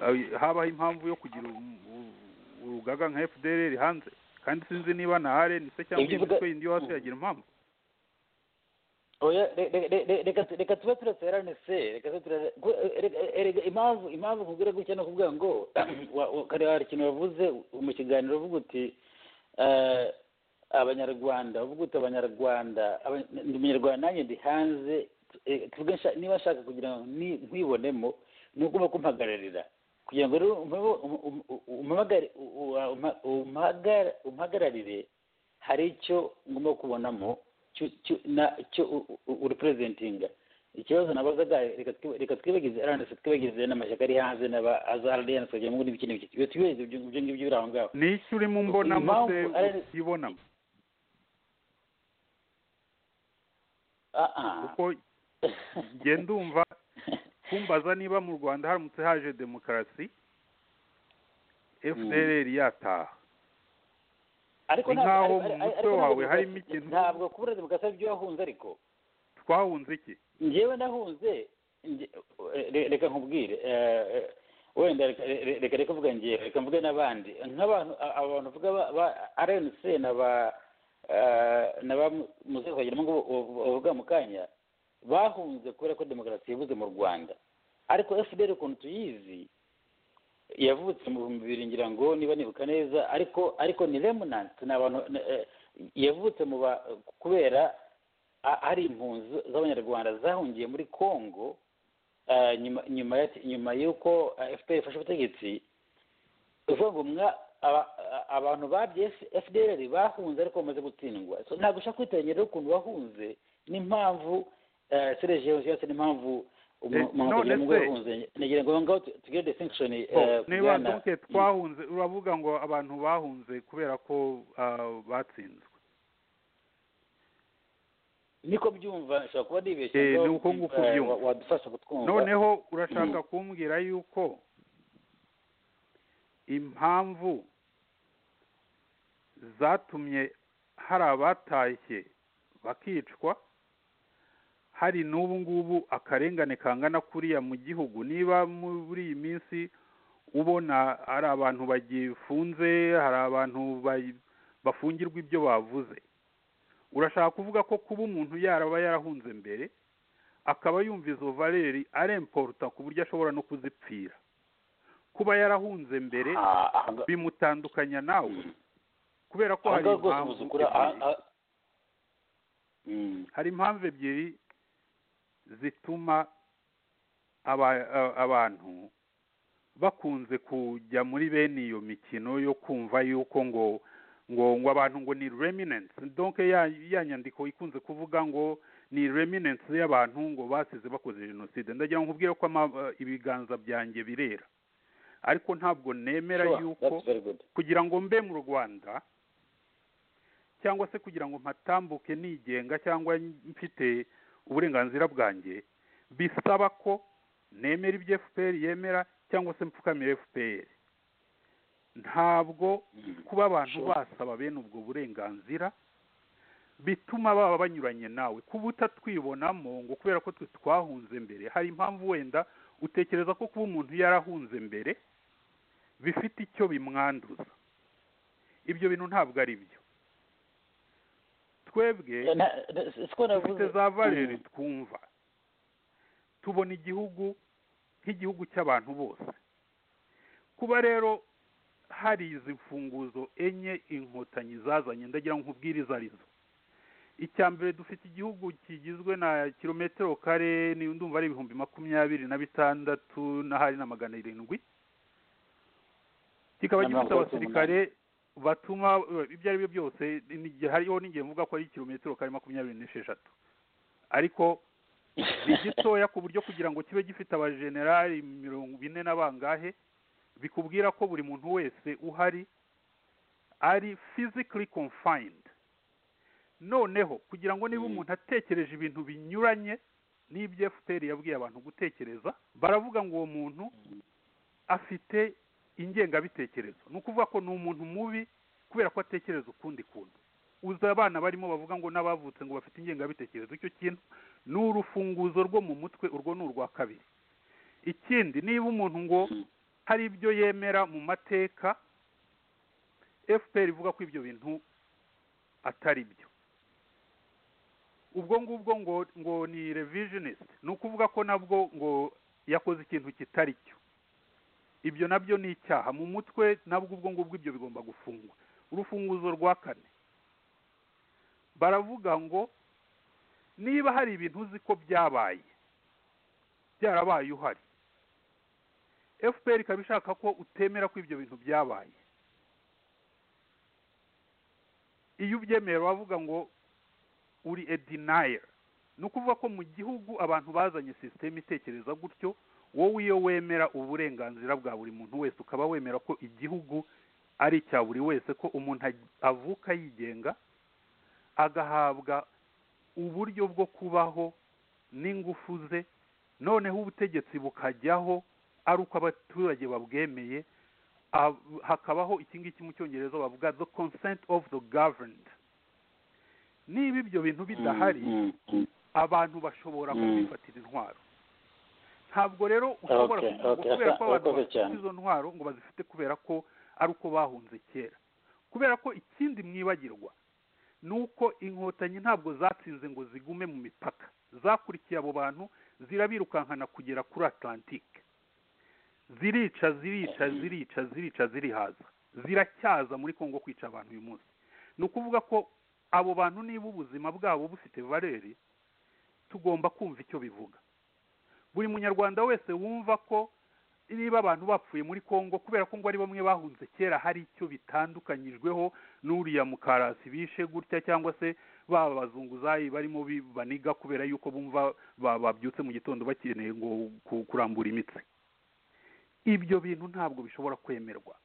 eh, habaho impamvu yo kugira um- u- urugaga nka fdr hanze kandi sinzi niba nahare ni se cyangwa Ibyo uvuga- imitwe yindi yo hasi yagira impamvu oya re- re- re- re- reka tu- reka tube turaterane se reka tube turare- gu- erega- erega impamvu impamvu nkubwira gutya ni ukuvuga ngo wa- wa- kare hari ikintu wavuze mu kiganiro uvuga uti eh, abanyarwanda uvuga uti abanyarwanda aba- ndi umunyarwanda nanjye ndi hanze eh, tuvuge nsha- niba nshaka kugira ngo ni- nkwibonemo ni uko ugomba kumpagararira kugira ngo rero umpa- um- um- umpamagare- u- u- umpa- umpagara- umpagararire hari icyo ngomba kubonamo cyo- cyo- na- cyo u- u- urepresentinga ikibazo nabazaga reka twi- reka twibagize rns twibagize n'amashyaka ari hanze n'aba azardians kugira ngo n'ibiki n'ibiki ibyo twibagize ibyo ibyo ngibyo biri aho ngaho ni iki urimo mbonamo Impamvu se ari- utibonamo Ah, ah. kuko njye ndumva kumbaza niba mu rwanda haramutse haje demokarasi fdr yataha ariko ni ntabwo- nk'aho ariko- mu mutwe ariko ntabwo wawe harimo demokarasi- ikintu- ntabwo kubura demokarasi ari byo wahunze ariko twahunze iki njyewe nahunze nge- re- reka nkubwire eh, eh, wenda reka- re- reka reka mvuga njyewe reka mvuge n'abandi nk'abantu a- aba bantu mvuga ba- ba rnc na ba eh, na ba muze twagiramo ngo bavuga mu kanya bahunze kubera ko demokarasi yabuze mu rwanda ariko fdr ukuntu tuyizi yavutse mu bihumbi bibiri ngira ngo niba nibuka neza ariko ariko ni remnant ni abantu ni- eh, yavutse mu ba kubera a- ari impunzi z'abanyarwanda zahungiye muri congo eh, nyuma nyuma ya- nyuma y'uko eh, fpr ifashe ubutegetsi ni ukuvuga ngo mwa- aba- a- abantu babye fdr bahunze ariko bamaze gutsindwa So, ntabwo ushaka kwitengera rero ukuntu bahunze n'impamvu serejeyo cyangwa se n'impamvu Eh, none umugore se- yahunze nagira ngo aho ngaho tu- tugire distinction eh, ku niba bwana- nduke twahunze uravuga ngo abantu bahunze kubera ko ah, batsinzwe niko byumva nshobora kuba nibeshye Eh, ngo, ni uko nguko eh, ubyumva. wa- wadufasha kutwumva noneho urashaka kumbwira yuko impamvu zatumye hari abatashye bakicwa hari n'ubu ngubu akarengane kangana kuriya mu gihugu niba muri iyi minsi ubona hari abantu bagifunze hari abantu ba- bafungirwa ibyo bavuze urashaka kuvuga ko kuba umuntu yaraba yarahunze mbere akaba yumva izo valeri aremporuta ku buryo ashobora no kuzipfira kuba yarahunze mbere Ah, aha nga- bimutandukanya nawe kubera ko aha hari ngaha rwose impamvu ubuze ukuri, aha- ebyiri- aha- Mm. hari impamvu ebyiri zituma aba- a- abantu bakunze kujya muri bene iyo mikino yo kumva yuko ngo ngo ngo abantu ngo ni reminence donc ya ya nyandiko ikunze kuvuga ngo ni reminence y'abantu ngo basize bakoze jenoside ndagira ngo nkubwire ko ama- ibiganza byanjye birera ariko ntabwo nemera Sure, yuko that's very good. kugira ngo mbe mu rwanda cyangwa se kugira ngo mpatambuke nigenga cyangwa mfite uburenganzira bwanjye bisaba ko nemera ibyo fpr yemera cyangwa se mpfukamira fpr ntabwo Mm. kuba abantu Sure. basaba bene ubwo burenganzira bituma baba banyuranye nawe kuba utatwibonamo ngo kubera ko twe twahunze mbere hari impamvu wenda utekereza ko kuba umuntu yarahunze mbere bifite icyo bimwanduza ibyo bintu ntabwo ari byo twebwe Eh, na- na- si ko navuze. dufite za valeri Mm. twumva tubona igihugu nk'igihugu cy'abantu bose kuba rero hari izi mfunguzo enye inkotanyi zazanye ndagira ngo nkubwire izo arizo icya mbere dufite igihugu kigizwe na kilometero kare ni ndumva ari ibihumbi makumyabiri na bitandatu n'ahari na magana arindwi kikaba Na mirongo gifite itandatu abasirikare batuma ibyo ari byo byose n'igihe- hariho n'igihe mvuga ko ari kilometero kare makumyabiri n'esheshatu ariko ni gitoya ku buryo kugira ngo kibe gifite abajenerali mirongo ine na bangahe bikubwira ko buri muntu wese uhari ari physically confined noneho kugira ngo niba Mm. umuntu atekereje ibintu binyuranye n'ibyo fpr yabwiye abantu gutekereza baravuga ngo uwo muntu afite ingengabitekerezo ni ukuvuga ko ni umuntu mubi kubera ko atekereza ukundi kuntu uzi abana barimo bavuga ngo n'abavutse ngo bafite ingengabitekerezo icyo kintu ni urufunguzo rwo mu mutwe urwo ni urwa kabiri ikindi niba umuntu ngo hari ibyo yemera mu mateka fpr ivuga ko ibyo bintu atari byo ubwo ngubwo ngo ngo ni revisionist ni ukuvuga ko nabwo ngo yakoze ikintu kitari cyo ibyo nabyo ni icyaha mu mutwe nabwo ubwo ngubwo ibyo bigomba gufungwa urufunguzo rwa kane baravuga ngo niba hari ibintu uzi ko byabaye byarabaye uhari fpr ikaba ishaka ko utemera ko ibyo bintu byabaye iyo ubyemeye bavuga ngo uri a denier ni ukuvuga ko mu gihugu abantu bazanye sisiteme itekereza gutyo wowe iyo wemera uburenganzira bwa buri muntu wese ukaba wemera ko igihugu ari icya buri wese ko umuntu ag- avuka yigenga agahabwa uburyo bwo kubaho n'ingufu ze noneho ubutegetsi bukajyaho ari uko abaturage babwemeye ab- hakabaho iki ngiki mu cyongereza bavuga the consent of the governed niba ibyo bintu bidahari Mm, mm, abantu bashobora Mm. kubifatira intwaro ntabwo rero ushobora Okay, kuvuga ngo okay, kubera ko aka- abantu akaze bafite cyane. izo ntwaro ngo bazifite kubera ko ari uko bahunze kera kubera ko ikindi mwibagirwa ni uko inkotanyi ntabwo zatsinze ngo zigume mu mipaka zakurikiye abo bantu zirabirukankana kugera kuri atlantike zirica zirica zirica zirica zirihaza ziracyaza muri kongo kwica abantu uyu munsi ni ukuvuga ko abo bantu niba ubuzima bwabo bufite valeri tugomba kumva icyo bivuga buri munyarwanda wese wumva ko niba abantu bapfuye muri kongo kubera ko ngo ari bamwe bahunze kera hari icyo bitandukanyijweho n'uriya mukarasi bishe gutya cyangwa se baba abazunguzayi barimo bi- baniga kubera yuko bumva ba- babyutse mu gitondo bakeneye ngo ku- kurambura imitsi ibyo bintu ntabwo bishobora kwemerwa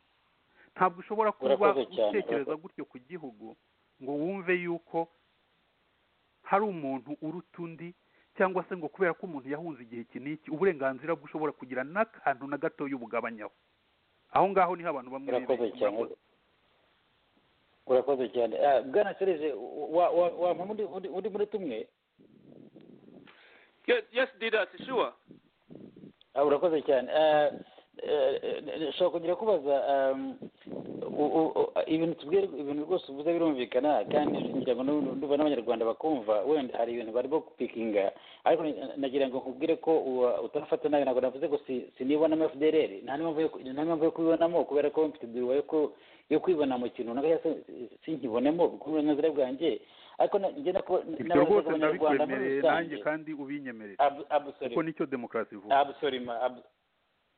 ntabwo ushobora kuba Urakoze cyane, utekereza urakoze. gutyo ku gihugu ngo wumve yuko hari umuntu uruta undi cyangwa se ngo kubera ko umuntu yahunze igihe iki n'iki uburenganzira bwe ushobora kugira n'akantu na gatoya ubugabanyaho aho ngaho niho abantu bamwe urakoze bibeshya. cyane urakoze cyane Ah, bwana serije wa- wa- wampa undi undi- undi muri tumwe yes yes didasi sure Ah, urakoze cyane Eh, eh, nshobora kongera kubaza um, u- u- u- ibintu tubwira ibintu rwose uvuze birumvikana kandi ngira ngo n'ubu ndumva n'abanyarwanda bakumva wenda hari ibintu barimo gupikinga ariko ni- nagira ngo nkubwire ko uwa- utarafata nabi ntabwo navuze ngo si- sinibonamo fdrl nta n'impamvu yo ku- nta n'impamvu yo kubibonamo kubera ko mfite iduwa yo ku- yo kwibona mu kintu runaka cyangwa se sinkibonemo ku burenganzibwa bwanjye ariko na- njye nako- ibyo n'abazaga rwose abanyarwanda muri ndabikwemereye nanjye rusange kandi ubinyemerere Ab- absolutely. kuko nicyo demokarasi ivuga abusorima abu-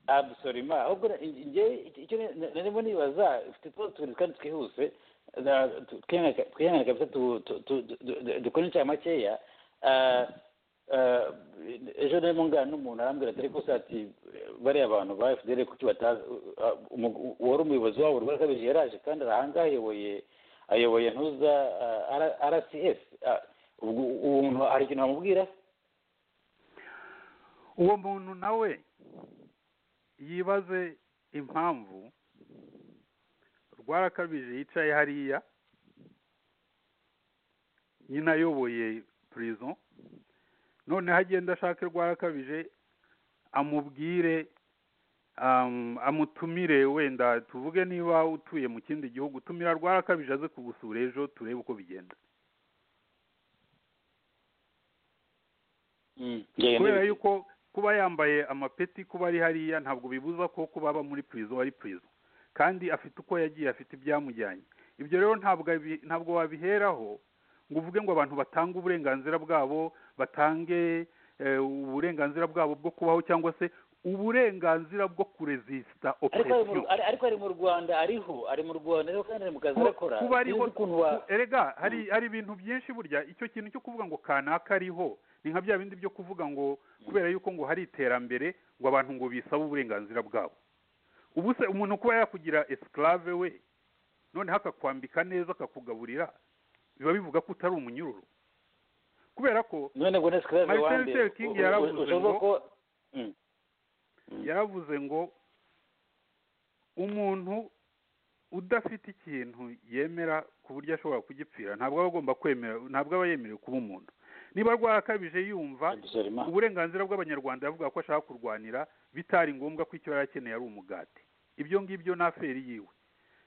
abusorima ahubwo njye icyo narimo nibaza ufite utwo tubiri kandi twihuse na- tu- twihangane- twihangane kabisa tu- tu- tu- du- dukore inshya makeya Ah, ah, ejo narimo ngana n'umuntu arambwira ati ariko se ati bariya abantu ba fdr kuki batazi ah, umu- uwari umuyobozi wabo rwari kabiri yaraje kandi arahanga ayoboye ayoboye ntuza rcs ubwo uwo muntu hari ikintu bamubwira uwo muntu nawe yibaze impamvu rwarakabije yicaye hariya nyine ayoboye purizo noneho agenda ashake rwarakabije amubwire um, amutumire wenda tuvuge niba utuye mu kindi gihugu tumira rwarakabije aze kugusura ejo turebe uko bigenda Mm, njye- kubera yuko kuba yambaye amapeti kuba ari hariya ntabwo bibuza ko kuba aba muri purizo ari purizo kandi afite uko yagiye afite ibyamujyanye ibyo rero ntabwo abi- ntabwo wabiheraho ngo uvuge ngo abantu batange uburenganzira bwabo batange eh, uburenganzira bwabo bwo kubaho cyangwa se uburenganzira bwo kurezisita ariko ari mu- operesiyo ari- ariko ari mu rwanda ariho ari mu rwanda ariho kandi ari mu kazi Kuba- arakora kuba ariho sinzi ukuntu wa ku- erega hari hari ibintu byinshi burya icyo kintu cyo kuvuga ngo kanaka ariho ni nka bya bindi byo kuvuga ngo kubera yuko ngo hari iterambere ngo abantu ngo bisaba uburenganzira bwabo ubu se umuntu kuba yakugira esclave we noneho akakwambika neza akakugaburira biba bivuga ko utari umunyururu kubera ko none ngo ni sclave Martin wande Luther King yaravuze ushoboka ngo- ko Mm. Mm. yaravuze ngo umuntu udafite ikintu yemera ku buryo ashobora kugipfira ntabwo aba agomba kwemera ntabwo aba yemerewe kuba umuntu niba rwarakabije yumva Absolument. uburenganzira bw'abanyarwanda yavuga ko ashaka kurwanira bitari ngombwa ko icyo yari akeneye ari umugati ibyo ngibyo ni aferi yiwe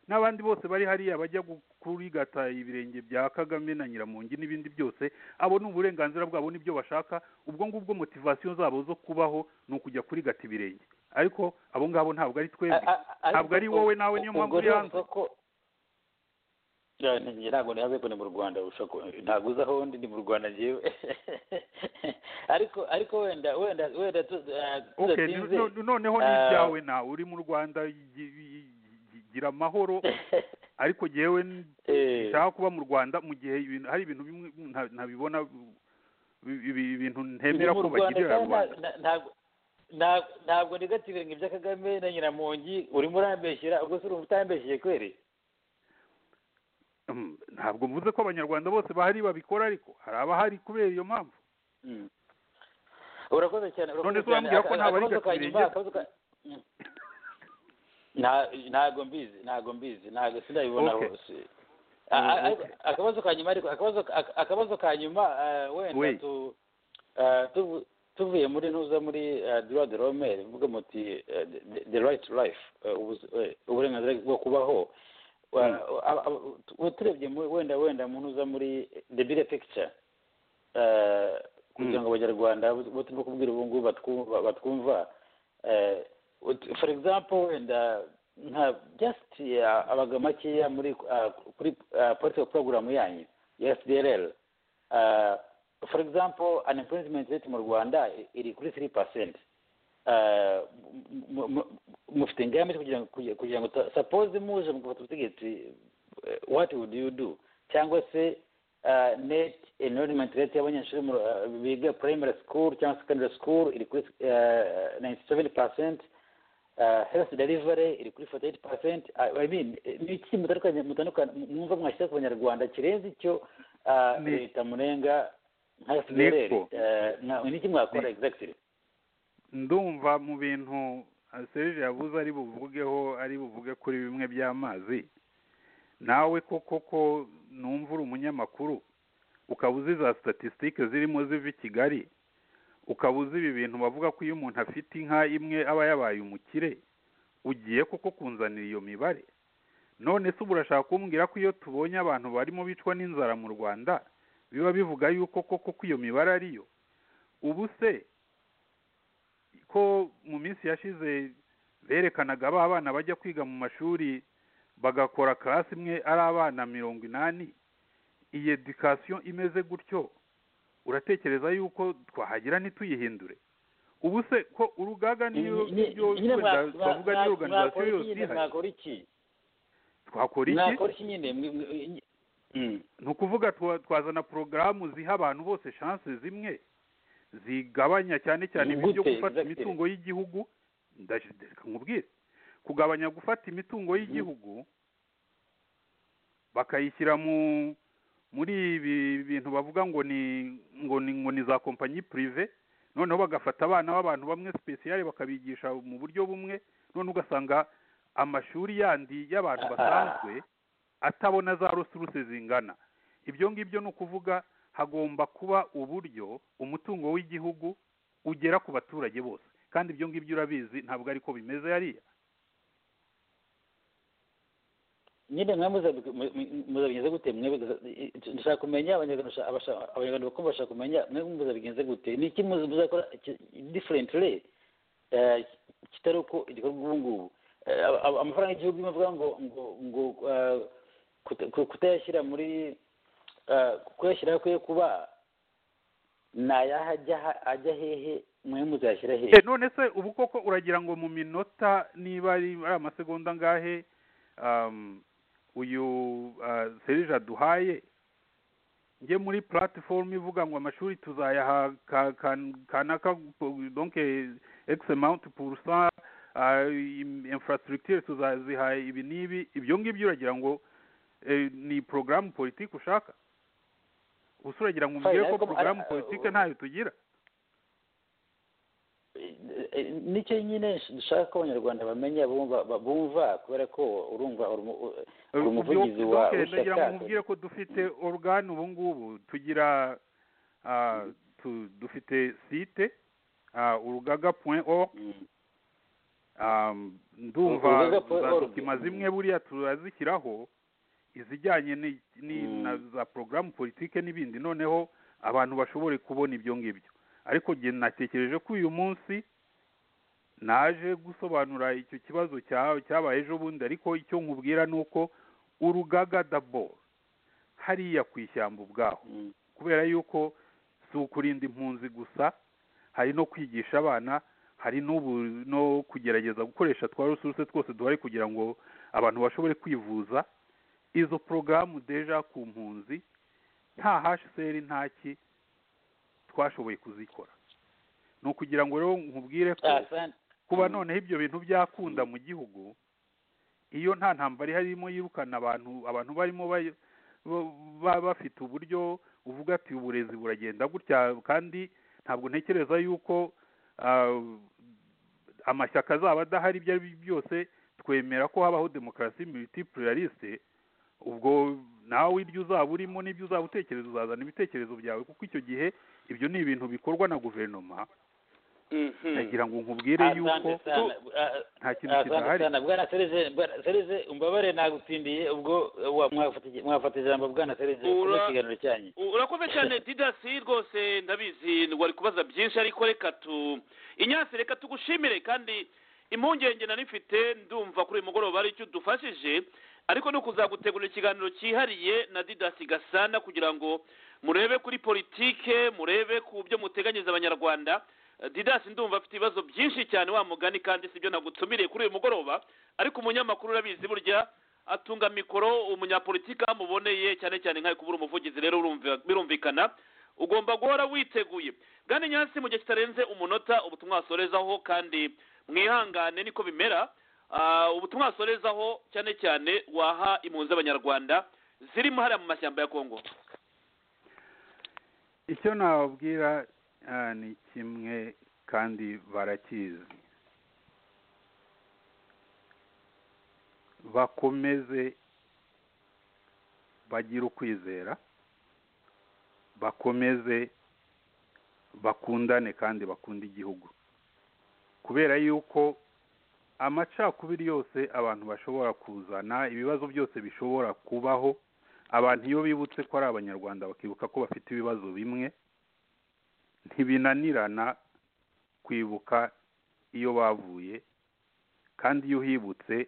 n'abandi bose bari hariya bajya gu- kurigata ibirenge bya kagame na nyiramungi n'ibindi byose abo ni uburenganzira bwabo nibyo bashaka ubwo ngubwo motivasiyo zabo zo kubaho ni ukujya kurigata ibirenge ariko abo ngabo ntabwo ari twebwe A- a- ariko ntabwo ari wowe nawe niyo ubwo mpamvu uri hanze ndumva ko Ya, ni- njye ntabwo nihaze ko ni mu rwanda ushobora ku- ntabwo uzi aho ndi ni mu rwanda njyewe ariko ariko wenda wenda wenda tu- ah, okay tudatinze- no- no- noneho ni Ah. ibyawe nawe uri mu rwanda gi- gi- gi- gira amahoro ariko jyewe n- Eh. nshaka kuba mu rwanda mu gihe ibintu- hari ibintu bimwe nta- ntabibona bi- bi- ibintu ntemera Mu ko Rwanda bagirira kandi rubanda na- ntabwo ntabwo- ntabwo negative ngo ibya kagame na nyiramongi urimo urambeshyera ubwo se urumva utambeshyeye kweri Mm, ntabwo mvuze ko abanyarwanda bose bahari babikora ariko hari abahari kubera iyo mpamvu Mm. urakoze cyane urakoze None se cyane. urambwira ko Aka- nta bari akabazo ka gakwiriye? nyuma, akabazo ka- Mm. Nta- ntabwo mbizi ntabwo mbizi ntabwo sindabibona Okay. hose A- a- Mm, ariko akabazo ka nyuma ariko akabazo ak- akabazo ka nyuma eh, wenda Oui. tu eh, tuvu- tuvuye muri ntuza muri droit de l'homme bivuga muti eh, the- the right to life eh, ubuz- eh, uburenganzira bwo kubaho Wa- aba- aba- tu- turebye mu- wenda wenda mu ntuza muri the bigger picture eh, kugira ngo abanyarwanda bo turimo kubwira ubu ngubu batwumva batwumva eh, ut- for example wenda nka just eh, abaga makeya muri ah, kuri political program yanyu ya fdrl Ah, for example unemployment rate mu rwanda iri kuri three percent mufite ingamba zo kugira ngo kugira- kugira ngo ta- suppose muje mugafata ubutegetsi eh, what would you do cyangwa se ah, net enrollment rate y'abanyeshuri mu- ah, biga primary school cyangwa secondary school iri kuri ninety seven percent health delivery iri kuri forty eight percent i mean eh, ni iki mutandukanye mutandukanye mwumva mwashyira ku banyarwanda kirenze icyo ah, Ni- leta murenga nka FDLR Niko. Eh, mwa- ni iki mwakora exactly ndumva mu bintu eh, serge yabuze ari buvugeho ari buvuge kuri bimwe by'amazi nawe koko ko numva uri umunyamakuru ukaba uzi za statisitike zirimo ziva i kigali ukaba uzi ibi bintu bavuga ko iyo umuntu afite inka imwe aba yabaye umukire ugiye koko kunzanira iyo mibare none se ubu urashaka kumbwira ko iyo tubonye abantu barimo bicwa n'inzara mu rwanda biba bivuga yuko koko ko iyo mibare ariyo ubu se ko mu minsi yashize berekanaga ba bana bajya kwiga mu mashuri bagakora karasi imwe ari abana mirongo inani iyi edikasiyo imeze gutyo uratekereza yuko twahagira ntituyihindure ubu se ko urugaga niyo niyo wenda twavuga niyo oruganizasiyo yose ihari mwakora iki twakora iki mwakora iki nyine mwe- mwe- Mm. ni ukuvuga twa- twazana porogaramu ziha abantu bose shanse zimwe zigabanya cyane cyane Ni ibyo gute, gufata exactly? imitungo y'igihugu ndashideka nkubwire kugabanya gufata imitungo y'igihugu bakayishyira mu muri ibi bintu bavuga ngo ni ngo ni ngo ni za kompanyi purive noneho bagafata abana b'abantu bamwe sipesiyare bakabigisha mu buryo bumwe none ugasanga amashuri yandi y'abantu Ah. basanzwe atabona za resuruse zingana ibyo ngibyo ni ukuvuga hagomba kuba uburyo umutungo w'igihugu ugera ku baturage bose kandi ibyo ngibyo urabizi ntabwo ariko bimeze hariya nyine mwe muzabi- mu- mu- muzabigenza gute mwe ndashaka kumenya abanyarwanda basha- abasha- abanyarwanda bakumva bashaka kumenya mwe muzabigenza gute ni iki muzi- muzakora diferentire kitari uko igikorwa ubu ngubu Eh, aba- aba- amafaranga y'igihugu imwe avuga ngo ngo ngo eh, kuta- ku- kutayashyira muri eh, kuyashyira kwe kuba ni ayahe ajya ha- ajya hehe mwe muzayashyira hehe Eh, none se ubu koko uragira ngo mu minota niba ari ari amasegonda angahe um, uyu uh, serije aduhaye njye muri platifomu ivuga ngo amashuri tuzayaha ka- ka- kanaka donc x amount pour cent uh, infrastructure tuzaziha ibi n'ibi ibyo ngibyo uragira ngo eh, ni porogaramu politiki ushaka gusa uragira ngo umbwire Fine, ko ariko- porogaramu ah, politiki ntayo tugira Eh, nicyo nyine dushaka ko abanyarwanda bamenya bumva ba- bumva kubera ko urumva uri mu- u- uri umuvugizi Ubwo- wa donc ndagira ngo w'ishyaka mubwire ko dufite organe ubu ngubu tugira ah, tu- dufite site ah, urugaga point org Mm. Um, ndumva Urugaga point za org. dokima zimwe buriya turazishyiraho izijyanye ni- ni- Mm. na za porogaramu politike n'ibindi noneho abantu bashobore kubona ibyo ngibyo ariko njye natekereje ko uyu munsi naje gusobanura icyo kibazo cya- cyabaye ejo bundi ariko icyo nkubwira ni uko urugaga dabo hariya ku ishyamba ubwaho Mm. kubera yuko si ukurinda impunzi gusa hari no kwigisha abana hari n'ubu no kugerageza gukoresha twa resuruse twose duhari kugira ngo abantu bashobore kwivuza izo porogaramu deja ku mpunzi nta hasheseri nta ki twashoboye kuzikora ni ukugira ngo rero nkubwire ko Ah, asante. kuba Mm. noneho ibyo bintu byakunda mu gihugu iyo nta ntambara ihari irimo yirukana abantu abantu barimo bayo- ba- ba- bafite uburyo uvuga ati uburezi buragenda gutya kandi ntabwo ntekereza yuko ah, amashyaka azaba adahari ibyo ari byo byose twemera ko habaho demokarasi multipuraliste ubwo nawe iryo uzaba urimo n'ibyo uzaba utekereza uzazana ibitekerezo byawe kuko icyo gihe ibyo ni ibintu bikorwa na guverinoma nagira ngo nkubwire yuko Asante sana. Ah, nta kintu asante kidahari sana bwana sereze Bwana Sereze, umbabare nagutsindiye ubwo eh, wa- mwafata- mwafata ijambo bwana sereze Ura- ku kiganiro cyanyu urakoze cyane didasi rwose ndabizi wari kubaza byinshi ariko reka tu inyasi reka tugushimire kandi impungenge nari mfite ndumva kuri uyu mugoroba ari icyo udufashije ariko ni ukuzagutegurira ikiganiro cyihariye na didasi gasana kugira ngo murebe kuri politike murebe ku byo muteganyiriza abanyarwanda Eh, didasi ndumva afite ibibazo byinshi cyane wa mugani kandi sibyo nagutsumireye kuri uyu mugoroba ariko umunyamakuru urabizi burya atunga mikoro umunyapolitiki amuboneye cyane cyane nkayo kubura umuvugizi rero urumva- birumvikana ugomba guhora witeguye bwana nyansi mu gihe kitarenze umunota ubutumwa wasorezaho kandi mwihangane niko bimera Ah, ubutumwa wasorezaho cyane cyane waha impunzi z'abanyarwanda zirimo hariya mu mashyamba ya kongo icyo nababwira ah, ni kimwe kandi barakizi bakomeze bagire ukwizera bakomeze bakundane kandi bakunda igihugu kubera yuko amacakubiri yose abantu bashobora kuzana ibibazo byose bishobora kubaho abantu iyo bibutse ko ari abanyarwanda bakibuka ko bafite ibibazo bimwe ntibinanirana kwibuka iyo bavuye kandi iyo uhibutse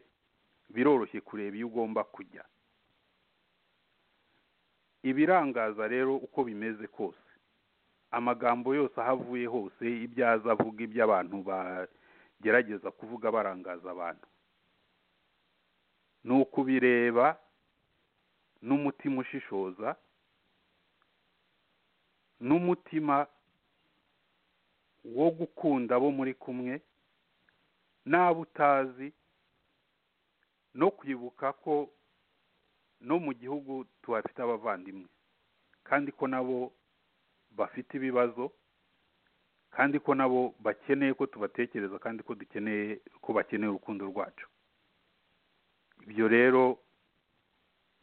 biroroshye kureba iyo ugomba kujya ibirangaza rero uko bimeze kose amagambo yose ahavuye hose ibyo aza avuga ibyo abantu bagerageza kuvuga barangaza abantu ni ukubireba n'umutima ushishoza n'umutima wo gukunda abo muri kumwe n'abo utazi no kwibuka ko no mu gihugu tuhafite abavandimwe kandi ko nabo bafite ibibazo kandi ko nabo bakeneye ko tubatekereza kandi ko dukeneye ko bakeneye urukundo rwacu ibyo rero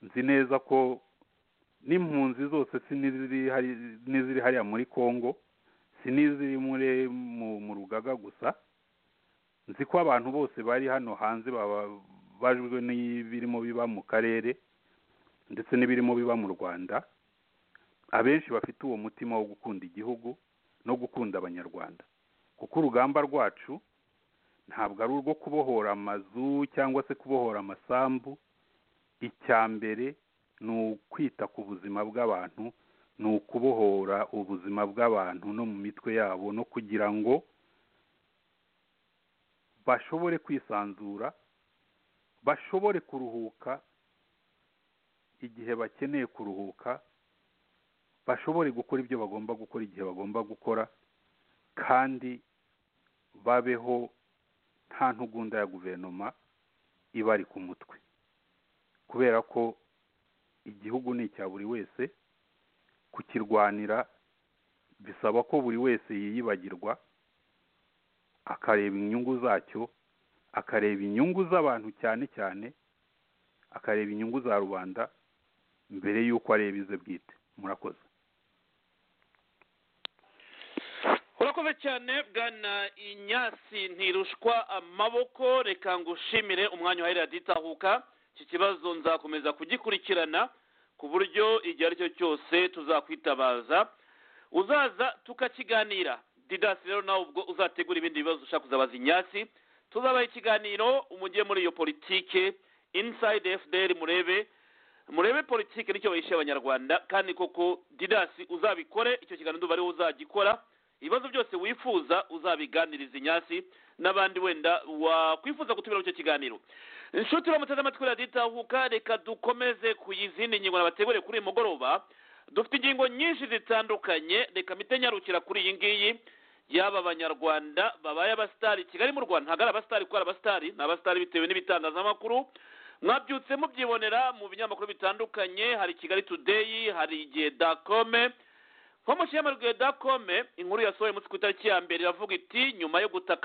nzi neza ko n'impunzi zose si n'iziri hariya muri congo si n'iziri mu rugaga gusa nzi ko abantu bose bari hano hanze babajwe n'ibirimo biba mu karere ndetse n'ibirimo biba mu rwanda abenshi bafite uwo mutima wo gukunda igihugu no gukunda abanyarwanda kuko urugamba rwacu ntabwo ari urwo kubohora amazu cyangwa se kubohora amasambu icya mbere ni ukwita ku buzima bw'abantu ni ukubohora ubuzima bw'abantu no mu mitwe yabo no kugira ngo bashobore kwisanzura bashobore kuruhuka igihe bakeneye kuruhuka bashobore gukora ibyo bagomba gukora igihe bagomba gukora kandi babeho nta ntugunda ya guverinoma ibari ku mutwe kubera ko igihugu ni icya buri wese kukirwanira bisaba ko buri wese yiyibagirwa akareba inyungu zacyo akareba inyungu z'abantu cyane cyane akareba inyungu za rubanda mbere y'uko areba ize bwite murakoze urakoze cyane bwana inyasi ntirushwa amaboko reka ngushimire umwanya wa radiyo itahuka iki kibazo nzakomeza kugikurikirana ku buryo igihe ari cyo cyose tuzakwitabaza uzaza tukakiganira didasi rero nawe ubwo uzategura ibindi bibazo ushaka kuzabaza inyasi tuzabaha ikiganiro umujye muri iyo politike inside fdr murebe murebe politiki nicyo bayishyira abanyarwanda kandi koko didasi uzabikore icyo kiganiro nduba ariwe uzagikora ibibazo byose wifuza uzabiganiriza inyasi n'abandi wenda wakwifuza gutumira icyo kiganiro inshuti baramuteze amatwi raditahuka reka dukomeze ku izindi ngingo nabategure kuri uyu mugoroba dufite ingingo nyinshi zitandukanye reka mitenyarukira kuri iyi ngiyi yaba abanyarwanda babaye abasitari kigali mu rwanda ntabwo ari abasitari kuko ari abasitari ni abasitari bitewe n'ibitangazamakuru mwabyutse mubyibonera mu binyamakuru bitandukanye hari kigali tudeyi hari igihe dakome nko mu kinyamakuru dakome inkuru yasohoye umunsi ku itariki ya mbere iravuga iti nyuma yo gutaka